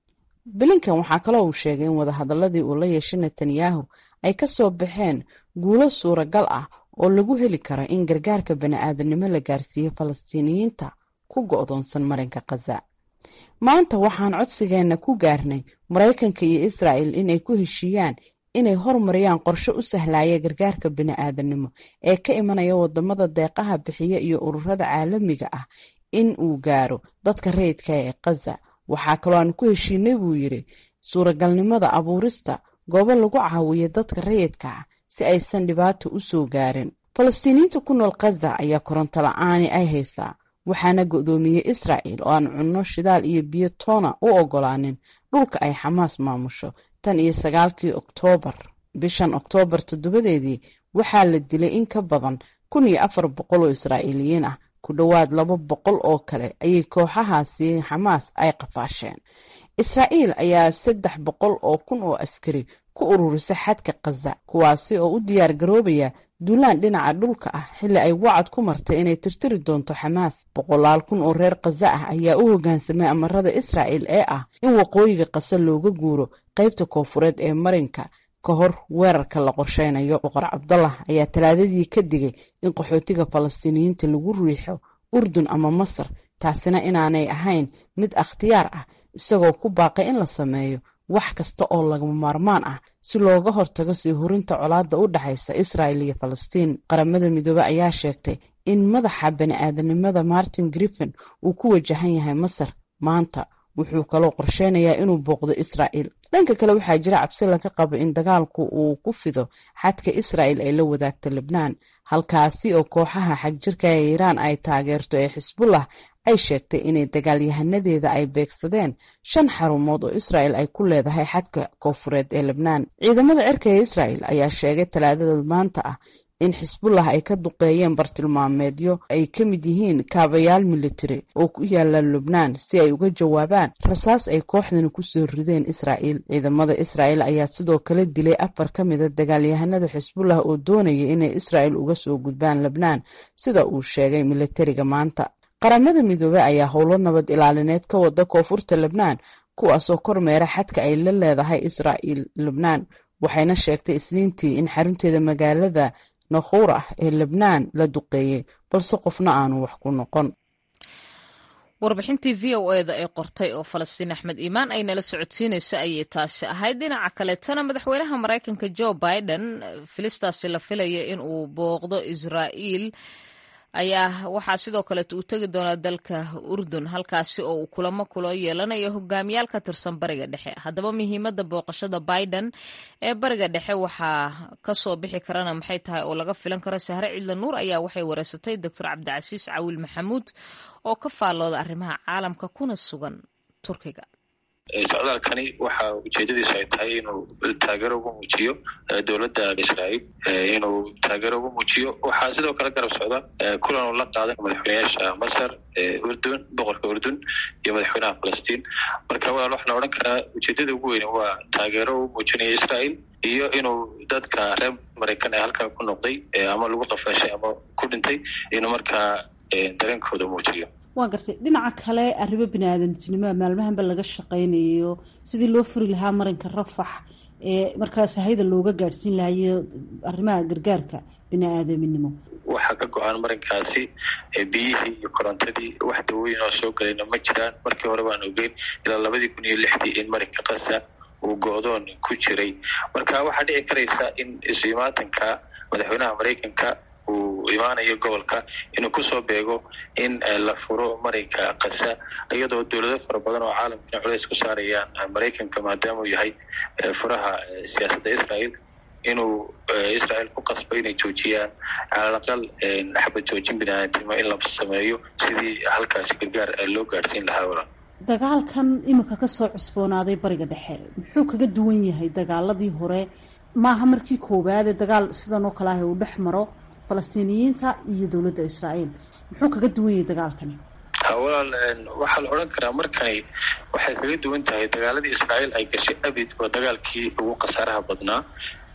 blinkan waxaa kaloo uu sheegay in wadahadaladii uu la yeeshay netanyahu ay ka soo baxeen guulo suuragal ah oo lagu heli karo in gargaarka bani'aadanimo la gaarsiiyo falastiiniyiinta ku go'doonsan marinka khaza maanta waxaan codsigeenna ku gaarnay maraykanka iyo israa'il inay ku heshiiyaan inay hormariyaan qorshe u sahlaya gargaarka bini'aadanimo ee ka imanaya wadamada deeqaha bixiya iyo ururada caalamiga ah in uu gaaro dadka rayidka ee khaza waxaa kaloo aan ku heshiinay buu yidhi suuragalnimada abuurista goobo lagu caawiyo dadka rayidka ah si aysan dhibaato u soo gaarin falastiiniyiinta ku nool khaza ayaa koronto la-aani ay haysaa waxaana go'doomiyey israa'il oo aan cunno shidaal iyo biyo toona u ogolaanin dhulka ay xamaas maamusho tan iyo sagaalkii oktoobar bishan oktoobar toddobadeedii waxaa la dilay in ka badan kun iyo afar boqol oo israa'iiliyiin ah ku dhowaad laba boqol oo kale ayay kooxahaasi xamaas ay qafaasheen israa'iil ayaa saddex boqol oo kun oo askari ku ururisa xadka khaza kuwaasi oo u diyaar garoobaya duulaan dhinaca dhulka ah xilli ay wacad ku martay inay tirtiri doonto xamaas boqolaal kun oo reer khaza ah ayaa u hoggaansamay amarada israa'il ee ah in waqooyiga khaza looga guuro qaybta koofureed ee marinka ka hor weerarka la qorsheynayo boqor cabdallah ayaa talaadadii ka digay in qaxootiga falastiiniyiinta lagu riixo urdun ama masar taasina inaanay ahayn mid akhtiyaar ah isagoo ku baaqay in la sameeyo wax kasta oo lagama maarmaan ah si looga hortago sii hurinta colaadda u dhexaysa israa'il iyo falastiin qaramada midoobe ayaa sheegtay in madaxa bani'aadanimada martin griffin uu ku wajahan yahay masar maanta wuxuu kaloo qorsheynayaa inuu booqdo israa'il dhanka kale waxaa jira cabsi laga qabo in dagaalku uu ku fido xadka israa'il ay la wadaagto lebnaan halkaasi oo kooxaha xagjirka ee iiraan ay taageerto ee xisbullah ay sheegtay inay dagaalyahanadeeda ay beegsadeen shan xarumood oo israa'il ay ku leedahay xadka koofureed ee lebnaan ciidamada cirka ee israa'il ayaa sheegay talaadada maanta ah in xisbullah ay ka duqeeyeen bartilmaameedyo ay ka mid yihiin kaabayaal militari oo ku yaala lubnaan si ay uga jawaabaan rasaas ay kooxdani kusoo rideen israa'iil ciidamada israa'il ayaa sidoo kale dilay afar ka mida dagaalyahanada xisbullah oo doonaya inay israa'il uga soo gudbaan lebnaan sida uu sheegay militariga maanta qaramada midoobey ayaa howlo nabad ilaalineed ka wada koonfurta lebnaan kuwaasoo kormeera xadka ay la leedahay israa'il lebnaan waxayna sheegtay isniintii in xarunteeda magaalada nakhurah ee lebnaan la duqeeyey balse qofna aanu wax ku noqon warbixintii v o eda ee qortay oo falastiin axmed iimaan ay nala socodsiinaysa ayay taasi ahayd dhinaca kaleetana madaxweynaha maraykanka jo biden filistaasi la filaya in uu booqdo israa'iil ayaa waxaa sidoo kaleet uu tegi doonaa dalka urdun halkaasi oo uu kulamo kula yeelanayo hogaamiyaal ka tirsan bariga dhexe haddaba muhiimadda booqashada biden ee bariga dhexe waxaa kasoo bixi karana maxay tahay oo laga filan karo sahre cidla nuur ayaa waxay wareysatay doctor cabdicasiis cawiil maxamuud oo ka faallooda arrimaha caalamka kuna sugan turkiga socdaalkani waxa ujeedadiisu ay tahay inuu taageero ugu muujiyo dowladda israa'iil inuu taageero ugu muujiyo waxaa sidoo kale garab socda kulan uu la qaaday madaxweyneyaasha masar urdun boqorka urdun iyo madaxweynaha falastiin marka walaal waxaan odhan karaa ujeedada ugu weyne waa taageero uu muujinayo israa'iil iyo inuu dadka reer maraykan ee halkaa ku noqday ama lagu qafaashay ama ku dhintay inuu markaa dareenkooda muujiyo waa gartay dhinaca kale arrimo bini-aadantinimoa maalmahanba laga shaqaynayo sidii loo furi lahaa marinka rafax ee markaas hayda looga gaadhsiin lahayo arrimaha gargaarka bini-aadaminimo waxaa ka go-aan marinkaasi biyihii iyo korontadii wax dawooyin oo soo galayna ma jiraan markii hore baan ogeyn ilaa labadii kun iyo lixdii in marinka kasa uu go-doon ku jiray marka waxaa dhici karaysa in isu imaatanka madaxweynaha maraykanka uu imaanayo gobolka inuu kusoo beego in la furo marinka kasa iyadoo dowlado fara badan oo caalamkana culeys ku saarayaan maraykanka maadaama uu yahay furaha siyaasadda israael inuu israel ku qasbo inay joojiyaan calalaqal xabad joojin biniaadamtimo in la sameeyo sidii halkaasi gargaar loo gaadhsiin lahaa walaal dagaalkan iminka kasoo cusboonaaday bariga dhexe muxuu kaga duwan yahay dagaaladii hore maaha markii koowaadee dagaal sidan oo kale ah uu dhex maro falastiiniyiinta iyo dowladda israa'iil muxuu kaga duwan yahay dagaalkani walaal waxaa la odhan karaa markani waxay kaga duwan tahay dagaaladii israa'iil ay gashay abid waa dagaalkii ugu khasaaraha badnaa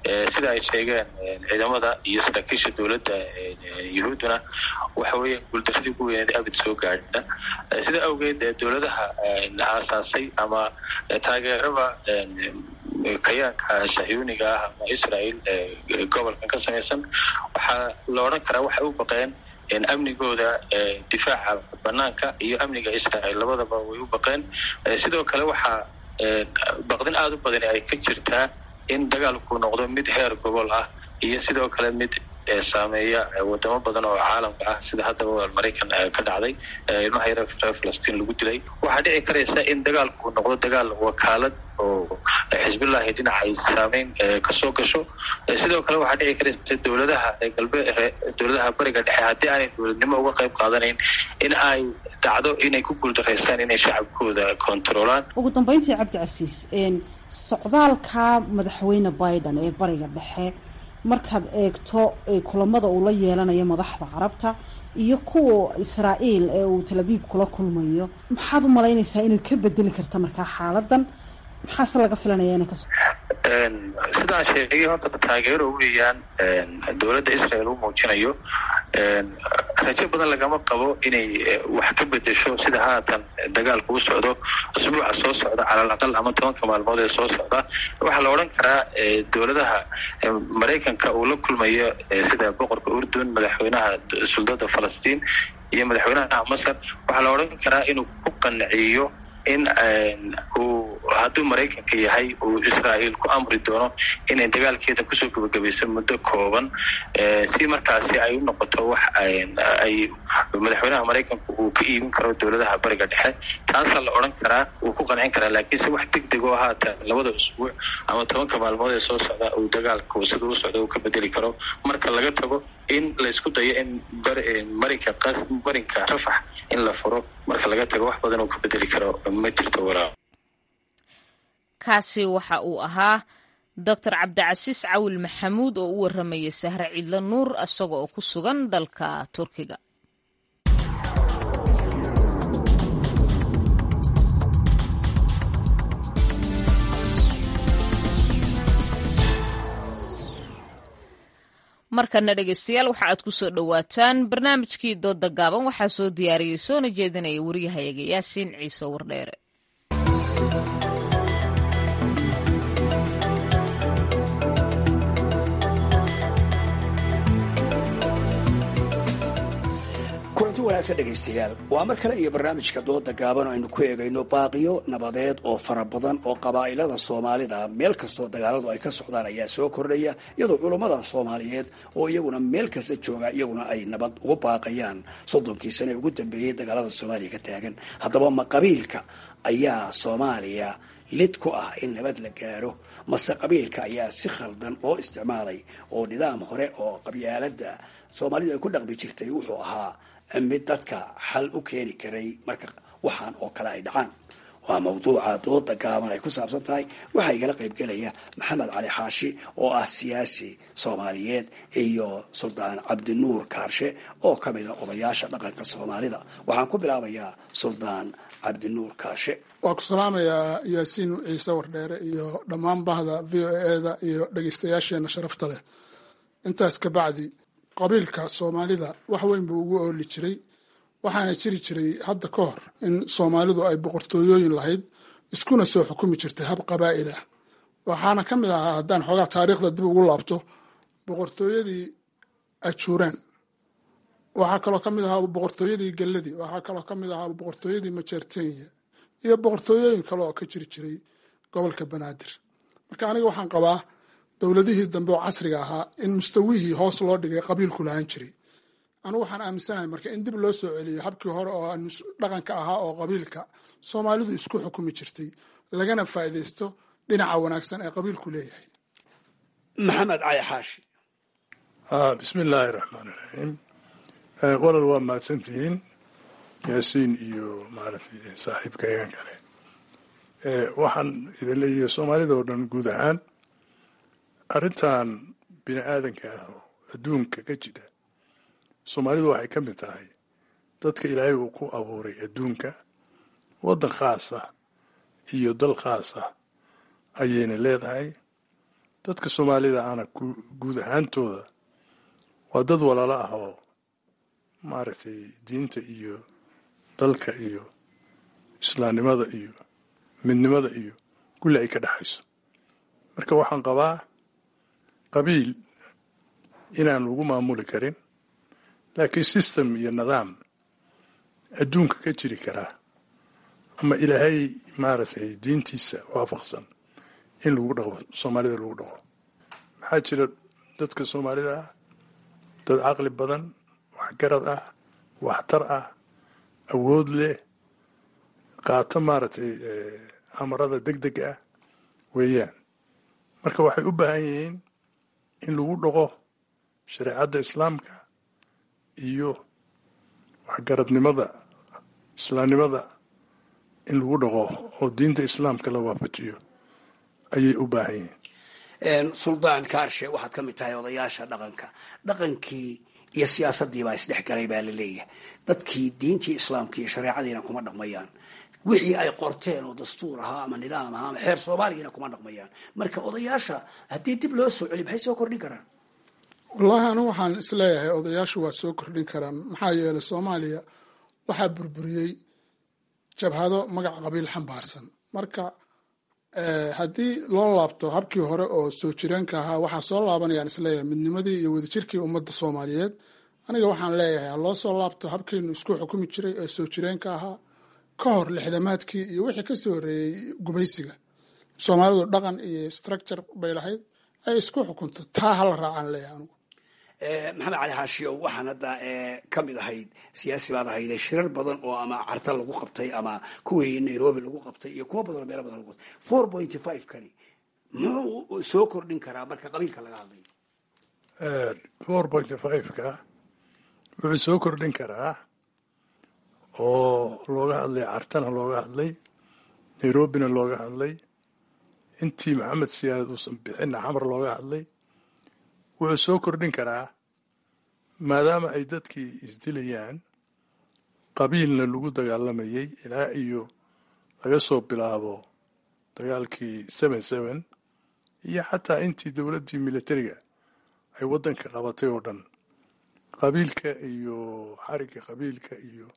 sida ay sheegeen ciidamada iyo saraakiisha dowladda yuhuudduna waxa weeye guuldaradii ugu weyneed abid soo gaadha sida awgeed dowladaha aasaasay ama taageeraba kayaanka sahyuuniga ah ama israel gobolkan ka samaysan waxaa la odhan karaa waxay u baqeen amnigooda difaaca banaanka iyo amniga israel labadaba way u baqeen sidoo kale waxaa baqdin aada u badani ay ka jirtaa in dagaalku noqdo mid heer gobol ah iyo sidoo kale mid saameeya wadamo badan oo caalamka ah sida haddaba maraykan ka dhacday ilmaha yare reer falastiin lagu dilay waxaa dhici karaysa in dagaalku noqdo dagaal wakaalad oo xisbillahi dhinaca ay saameyn kasoo gasho sidoo kale waxaa dhici karaysa dowladaha galbe dowladaha bariga dhexe haddii aanay dowladnimo uga qayb qaadanayn in ay dhacdo inay ku guuldaraystaan inay shacabkooda kontaroolaan ugu dambeyntii cabdicasiis socdaalka madaxweyne biden ee bariga dhexe markaad eegto kulamada uu la yeelanayo madaxda carabta iyo kuwa israa'iil ee uu talabiib kula kulmayo maxaad u malaynaysaa inay ka bedeli karta markaa xaaladan maxaase laga filanaya inay kaso sidaan sheegay horta taageero weeyaan dowladda israel uu muujinayo rajo badan lagama qabo inay wax ka bedesho sida haatan dagaalku u socdo usbuuca soo socda calal aqal ama tobanka maalmood ee soo socda waxaa la odhan karaa dowladaha maraykanka uu la kulmayo sida boqorka urdun madaxweynaha suldada falastiin iyo madaxweynaha masar waxaa la odhan karaa inuu ku qanciyo in uu hadduu maraykanka yahay uu israa'iil ku amri doono inay dagaalkeeda kusoo gebagabayso muddo kooban si markaasi ay u noqoto wax ay madaxweynaha maraykanku uu ka iibin karo dowladaha bariga dhexe taasaa la odhan karaa wuu ku qancin karaa laakiinse wax deg deg oo haatan labada usbuuc ama tobanka maalmood ee soo socda uu dagaalku sida u socda uu ka bedeli karo marka laga tago in laysku dayo in marinka qas marinka rafax in la furo marka laga tago wax badan uu ka bedeli karo ma jirto walaa kaasi waxa uu ahaa doctor cabdicasiis cawil maxamuud oo u warramayay sahre ciidlo nuur isaga oo ku sugan dalka turkiga markana dhegeystayaal waxa aad ku soo dhowaataan barnaamijkii dooda gaaban waxaa soo diyaariyey soona jeedinaya waryahayaga yaasiin ciise wardheere kulanti wanaagsan dhegaystayaal waa mar kale iyo barnaamijka dooda gaaban oo aynu ku eegayno baaqiyo nabadeed oo fara badan oo qabaa'ilada soomaalida meel kastoo dagaaladu ay ka socdaan ayaa soo kordhaya iyadoo culummada soomaaliyeed oo iyaguna meel kasta jooga iyaguna ay nabad ugu baaqayaan soddonkii sane ugu dambeeyey dagaalada soomaaliya ka taagan haddaba ma qabiilka ayaa soomaaliya lid ku ah in nabad la gaaro mase qabiilka ayaa si khaldan loo isticmaalay oo nidaam hore oo qabyaalada soomaalidu ay ku dhaqmi jirtay wuxuu ahaa mid dadka xal u keeni karay marka waxaan oo kale ay dhacaan waa mawduuca dooda gaaban ay ku saabsan tahay waxaa igala qaybgelaya maxamed cali xaashi oo ah siyaasi soomaaliyeed iyo suldaan cabdinuur kaarshe oo ka mida odayaasha dhaqanka soomaalida waxaan ku bilaabayaa suldaan cabdinuur kaarshe waa ku salaamayaa yaasiin ciise wardheere iyo dhammaan bahda v o eda iyo dhegeystayaasheena sharafta leh intaas kabacdi qabiilka soomaalida wax weyn buu ugu ooli jiray waxaana jiri jiray hadda ka hor in soomaalidu ay boqortooyooyin lahayd iskuna soo xukumi jirtay hab qabaa'il ah waxaana ka mid ahaa haddaan xoogaa taariikhda dib ugu laabto boqortooyadii ajuuraan waxaa kaloo ka mid ahaa boqortooyadii galladii waxaa kaloo ka mid ahaa boqortooyadii majeertenya iyo boqortooyooyin kale oo ka jiri jiray gobolka banaadir marka aniga waxaan qabaa dowladihii dambe oo casriga ahaa in mustawihii hoos loo dhigay qabiilku lahaan jiray anugu waxaan aaminsanahay marka in dib loo soo celiyo habkii hore oo dhaqanka ahaa oo qabiilka soomaalidu isku xukumi jirtay lagana faa'iidaysto dhinaca wanaagsan ee qabiilku leeyahay maxamed cali xaashi bismi illaahi raxmaan iraxiim walal waa mahadsantihiin yaasiin iyo maaragtay saaxiibka eegan kale waxaan idin leeyahay soomaalida oo dhan guud ahaan arrintan bini aadanka ah oo adduunka ka jira soomaalidu waxay ka mid tahay dadka ilaahay uu ku abuuray adduunka waddan khaas ah iyo dal khaas ah ayayna leedahay dadka soomaalida ana guud ahaantooda waa dad walaalo ah oo maaragtay diinta iyo dalka iyo islaamnimada iyo midnimada iyo kulli ay ka dhexayso marka waxaan qabaa qabiil inaan lagu maamuli karin laakiin system iyo nidaam adduunka ka jiri karaa ama ilaahay maaragtay diintiisa waafaqsan in lagu dhaqo soomaalida lagu dhaqo maxaa jira dadka soomaalida ah dad caqli badan waxgarad ah waxtar ah awood leh qaato maaragtay amarada deg deg ah weeyaan marka waxay u baahan yihiin in lagu dhaqo shareecadda islaamka iyo waxgaradnimada islaamnimada in lagu dhaqo oo diinta islaamka la waafajiyo ayay u baahan yihiin suldaan kaarshe waxaad ka mid tahay odayaasha dhaqanka dhaqankii iyo siyaasadii baa isdhexgalay baa la leeyahay dadkii diintii islaamka iyo shareecadiina kuma dhaqmayaan wixii ay qorteen oo dastuur ahaa ama nidaam ahaa ama xeer soomaaligana kuma dhaqmayaan marka odayaasha haddii dib loo soo celi maxay soo kordhin karaan wallaahi anigu waxaan isleeyahay odayaashu waa soo kordhin karaan maxaa yeelay soomaaliya waxaa burburiyey jabhado magac qabiil xambaarsan marka haddii loo laabto habkii hore oo soo jireenka ahaa waxaa soo laabanayaan isleeyahay midnimadii iyo wadajirkii ummadda soomaaliyeed aniga waxaan leeyahay ha loo soo laabto habkaynu isku xukumi jiray ee soo jireenka ahaa ka hor lixdamaadkii iyo wixii kasoo horreeyey gumaysiga soomaalidu dhaqan iyo structure bay lahayd ay isku xukunto taa hala raacaan leeyahay anigu maxamed cali xaashiyow waxaan hadda ka mid ahayd siyaasi baad ahayde shirar badan oo ama carta lagu qabtay ama kuwii nairobi lagu qabtay iyo kuwo badan oo meelo badan lagu qabtay four pointy five kani muxuu soo kordhin karaa marka qabiilka laga hadlayo four pointy five-ka wuxuu soo kordhin karaa oo looga hadlay cartana looga hadlay nairobina looga hadlay intii maxamed siyaad uusan bixinna xamar looga hadlay wuxuu soo kordhin karaa maadaama ay dadkii isdilayaan qabiilna lagu dagaalamayay ilaa iyo laga soo bilaabo dagaalkii seven seven iyo xataa intii dowladdii militariga ay waddanka qabatay oo dhan qabiilka iyo xarigga qabiilka iyo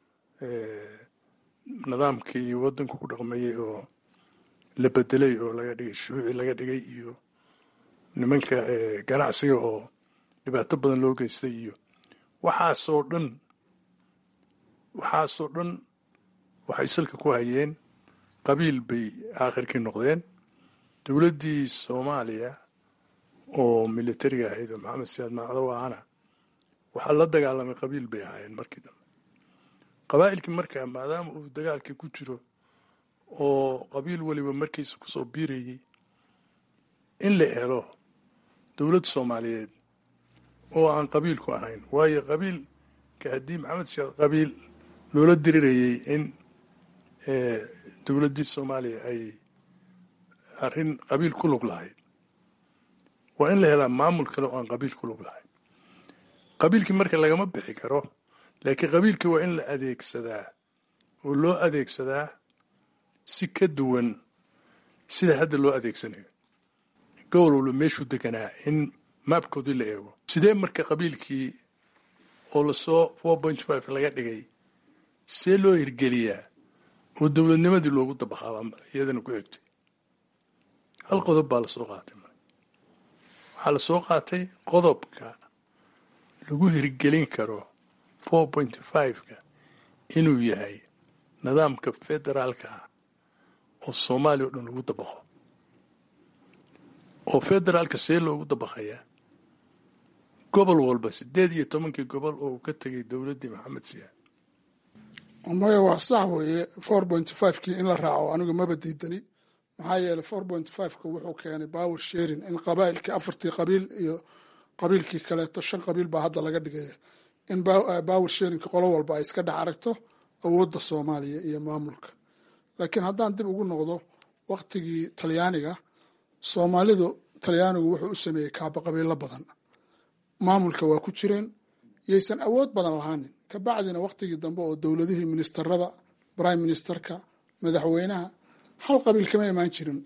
nidaamkii waddanku ku dhaqmayay oo la bedelay oo laga dhigay shuuci laga dhigay iyo nimanka ganacsiga oo dhibaato badan loo geystay iyo waxaasoo dhan waxaasoo dhan waxay salka ku hayeen qabiil bay aakhirkii noqdeen dowladdii soomaaliya oo militariga ahayd oo maxamed siyaad maacdo ahana waxaa la dagaalamay qabiil bay ahaayeen markii dambe qabaa'ilkii markaa maadaama uu dagaalkii ku jiro oo qabiil weliba markiisa kusoo biirayay in la helo dowlad soomaaliyeed oo aan qabiil ku ahayn waayo qabiilka haddii maxamed siyaad qabiil loola dirirayay in dowladdii soomaaliya ay arrin qabiil ku lug lahayd waa in la helaa maamul kale oo aan qabiil ku lug lahayn qabiilkii marka lagama bixi karo laakiin qabiilkii waa in la adeegsadaa oo loo adeegsadaa si ka duwan sida hadda loo adeegsanayo gobol walba meeshuu deganaa in maabkoodii la eego sidee marka qabiilkii oo lasoo four point five laga dhigay see loo hirgeliyaa oo dowladnimadii loogu dabaqaabaa iyadana ku egtay hal qodob baa lasoo qaatay waxaa lasoo qaatay qodobka lagu hirgelin karo four point five-ka inuu yahay nidaamka federaalka ah oo soomaaliya o dhan lagu dabaqo oo federaalka see loogu dabaqayaa gobol walba siddeed iyo tobankii gobol oo uu ka tegay dowladdii maxamed siyaad maya waa sax weeye four point five-kii in la raaco anigu maba diidani maxaa yeeley four point five-ka wuxuu keenay power sharing in qabaa'ilkii afartii qabiil iyo qabiilkii kaleeto shan qabiil baa hadda laga dhigaya in power sharingka qolo walba ay iska dhex aragto awoodda soomaaliya iyo maamulka laakiin haddaan dib ugu noqdo waktigii talyaaniga soomaalidu talyaanigu wuxuu u sameeyey kaaba qabiilo badan maamulka waa ku jireen yaysan awood badan lahaanin kabacdina waktigii dambe oo dowladihii ministarada prime ministerka madaxweynaha hal qabiil kama imaan jirin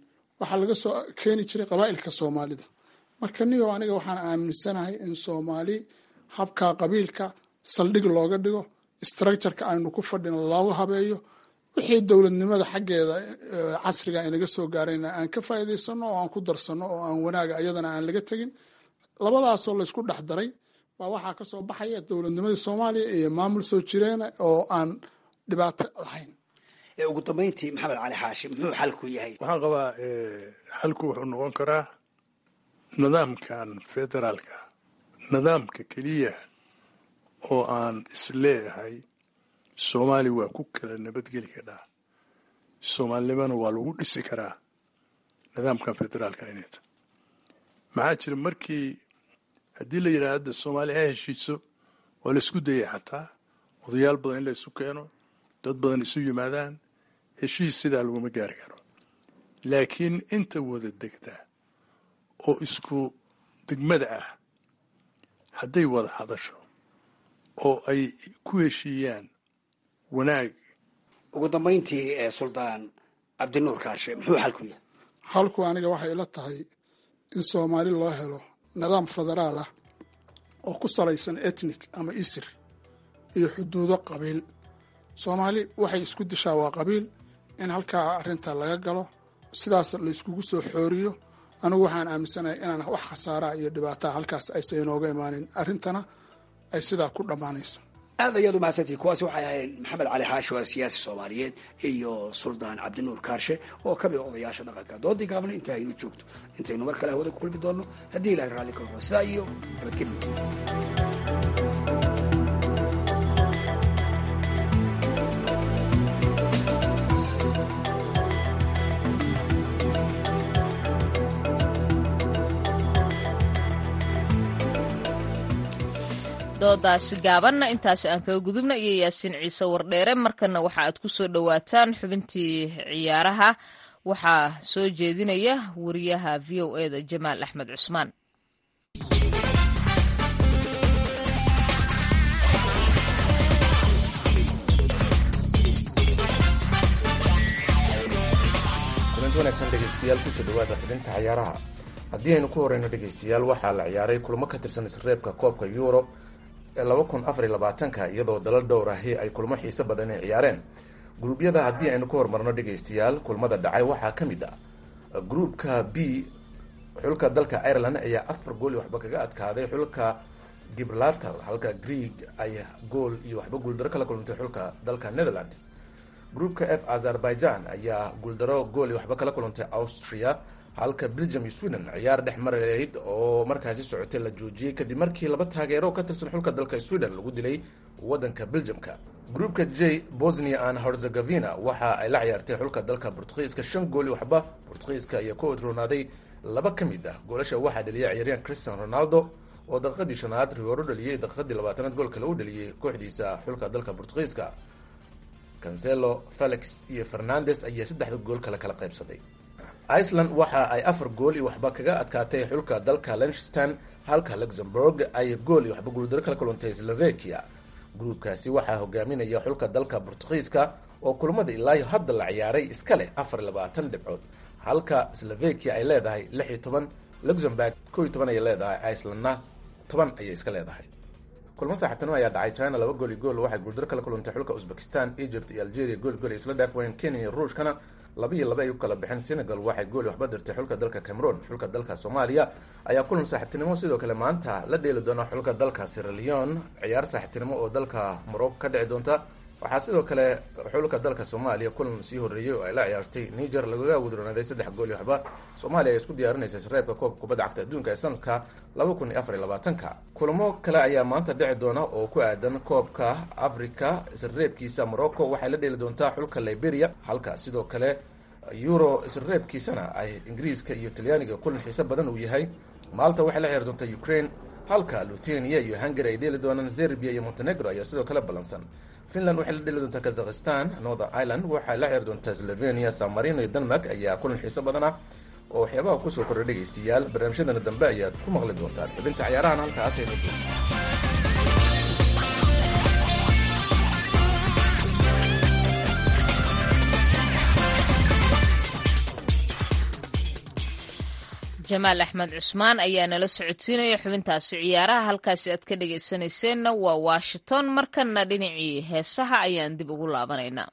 waxaa laga soo keeni jiray qabaa'ilka soomaalida marka niyo aniga waxaan aaminsanahay in soomaali habka qabiilka saldhig looga dhigo structureka aynu ku fadhino loogu habeeyo wixii dowladnimada xaggeeda casriga inaga soo gaarayna aan ka faa'iidaysano oo aan ku darsano oo aan wanaaga iyadana aan laga tegin labadaasoo laysku dhex daray baa waxaa ka soo baxaya dowladnimadii soomaaliya iyo maamul soo jireena oo aan dhibaato lahayn ugu dambayntii maxamed cali xaashi muxuu xalku yahay waxaan qabaa xalku wuxuu noqon karaa nidaamkan federaalka nidaamka keliya oo aan isleeyahay soomaali waa ku kala nabadgeli kadhaa soomaalinimana waa lagu dhisi karaa nidaamkan federaalka inayta maxaa jira markii haddii la yidhaha hadda soomaali ha heshiiso waa la isku dayay xataa odayaal badan in la isu keeno dad badan isu yimaadaan heshiis sidaa laguma gaari karo laakiin inta wada degta oo isku degmada ah hadday wada hadasho oo ay ku heshiiyaan wanaag ugu dambayntii ee suldaan cabdinuur kaarshe muxuu xalku yahay xalku aniga waxay ila tahay in soomaali loo helo nidaam federaal ah oo ku salaysan etnik ama isir iyo xuduudo qabiil soomaali waxay isku dishaa waa qabiil in halkaa arrinta laga galo sidaas la iskugu soo xooriyo anigu waxaan aaminsanahay inaan wax khasaaraa iyo dhibaataa halkaas aysan inooga imaanin arrintana ay sidaa ku dhammaanayso aad ayaad umahadsantihi kuwaasi waxay ahayn maxamed cali xaashi waa siyaasi soomaaliyeed iyo suldaan cabdinuur kaarshe oo ka mid a odayaasha dhaqanka doodii gaabna inta aynu joogto intaynu mar kale hawada ku kulmi doonno haddii ilahay raalli ka horo sidaa iyo nabadgelyo doodaasi gaabanna intaasi aan kaga gudubna iyo yaasiin ciise wardheere markana waxa aad ku soo dhowaataan xubintii ciyaaraha waxaa soo jeedinaya wariyaha v o e da jamaal axmed cusmaan kulanti wanaagsan dhegeystayaal kusoo dhawaada xubinta ciyaaraha haddii aynu ku horeyno dhegeystayaal waxaa la ciyaaray kulamo ka tirsan isreebka koobka euro ee laba kun afar iyo labaatanka iyadoo dalal dhowr ahi ay kulmo xiise badan ay ciyaareen gruubyada haddii aynu ku horumarno dhegeystayaal kulmada dhacay waxaa ka mid ah gruupka b xulka dalka ireland ayaa afar gool iyo waxba kaga adkaaday xulka gibraltar halka greeg ay gool iyo waxba guuldaro kala kulantay xulka dalka netherlands gruupka f azerbaijan ayaa guuldaro gool iyo waxba kala kulantay austria halka belgium iyo sweden ciyaar dhex marayd oo markaasi socotay la joojiyey kadib markii laba taageero ka tirsan xulka dalka sweden lagu dilay wadanka belgiumka groupka j bosnia and herzegovina waxa ay la ciyaartay xulka dalka bortugiiska shan gool iyo waxba bortugiiska ayaa ku odroonaaday laba ka mid ah goolasha waxaa dhaliyay ciyaaryahan christian ronaldo oo daqiiqadii shanaad rigooro dhaliyey daqiiqadii labaatanaad gool kale u dhaliyey kooxdiisa xulka dalka bortugiiska cancelo felix iyo fernandes ayaa saddexda gool kale kala qaybsaday iceland waxa ay afar gool iyo waxba kaga adkaatay xulka dalka lenchstan halka luxemburg ay gool iyo waxba guuldaro kala kulantay slovakia gruubkaasi waxaa hogaaminaya xulka dalka bortugiiska oo kulamada ilaayo hadda la ciyaaray iska leh afar iyo labaatan dhibcood halka slovakia ay leedahay lix iyo toban luxemburg ko iyo toban ayay leedahay icelandna toban ayay iska leedahay kulmo saaxiibtinimo ayaa dhacay china laba gool iyo gool waxay guuldaro kala kulantay xulka uzbekistan egypt iyo algeria gool gool ay isla dhaaf wayeen kenya iyo ruushkana laba iyo laba ay u kala baxeen senegal waxay gool waxba dirtay xulka dalka cameroon xulka dalka soomaaliya ayaa kulan saaxiibtinimo sidoo kale maanta la dheeli doona xulka dalka siraleon ciyaar saaxiibtinimo oo dalka morocco ka dhici doonta waxaa sidoo kale xulka dalka soomaaliya kulan sii horeeyey oo ay la ciyaartay niger lagaga wadronaaday saddex gool iyo waxba soomaaliya ay isku diyaarinaysa sareebka koobka kubadda cagta adduunka ee sanadka laba kun iyo afar iyo labaatanka kulamo kale ayaa maanta dhici doona oo ku aadan koobka africa isreebkiisa morocco waxay la dheeli doontaa xulka liberia halka sidoo kale euro isreebkiisana ay ingiriiska iyo talyaaniga kulan xiise badan uu yahay maalta waxay la ciyaari doontaa ukraine halka luthenia iyo hungary ay dheeli doonaan serbia iyo montenegro ayaa sidoo kale ballansan finland waxay la dheli doontaa kazakhistan northern ireland waxay la ciyaari doontaa slovenia san marino iyo denmark ayaa kulan xiiso badan ah oo waxyaabaha kusoo korray dhegaystayaal barnaamijyadana dambe ayaad ku maqli doontaan xubinta ciyaarahan halkaas aynu joogto jamaal axmed cusmaan ayaa nala socodsiinaya xubintaasi ciyaaraha halkaasi aad ka dhegaysanayseena waa washington markanna dhinacii heesaha ayaan dib ugu laabanaynaa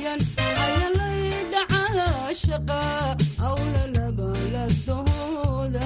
shaqa awla laba la dooda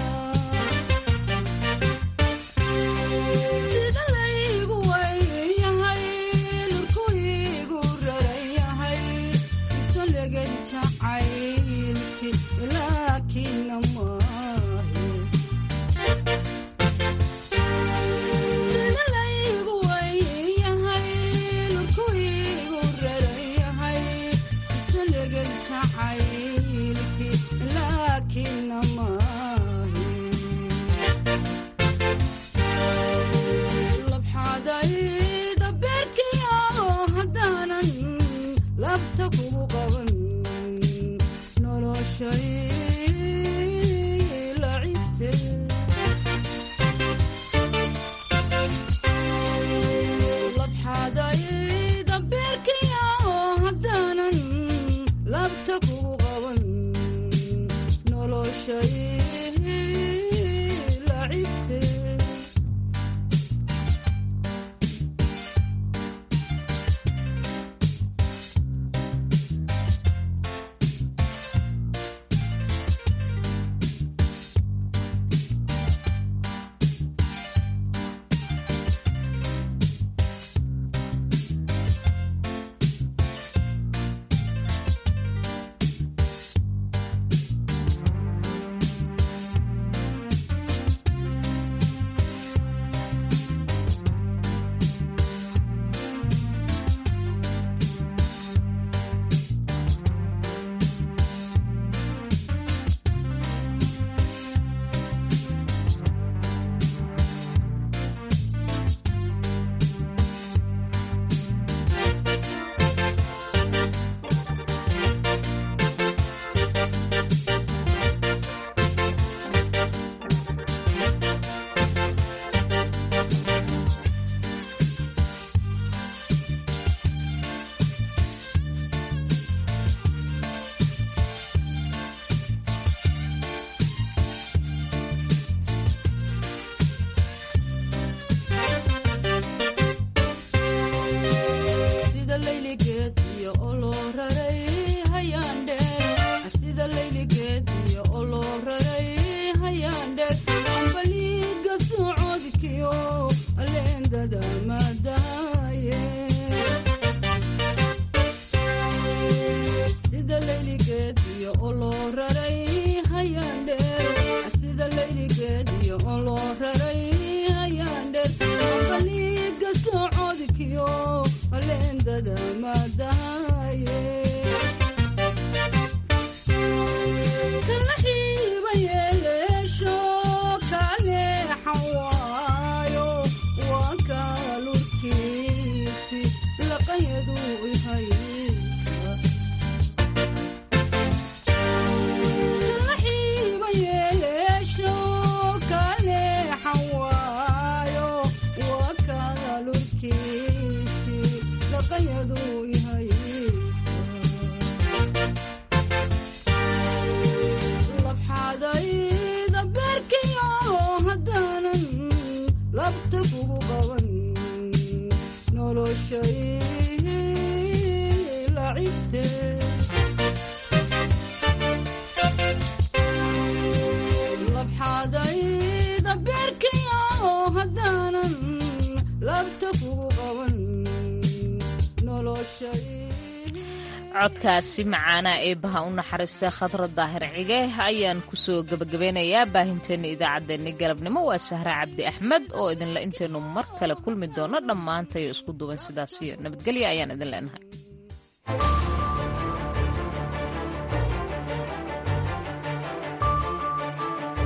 codkaasi macaanaa eebbaha u naxariistay khadra daahir cige ayaan kusoo gebagabeynayaa baahinteenna idaacaddeenni galabnimo waa sahre cabdi axmed oo idinle intaynu mar kale kulmi doono dhammaantayo isku duwan sidaas iyo nabadgelya ayaan idin leenahay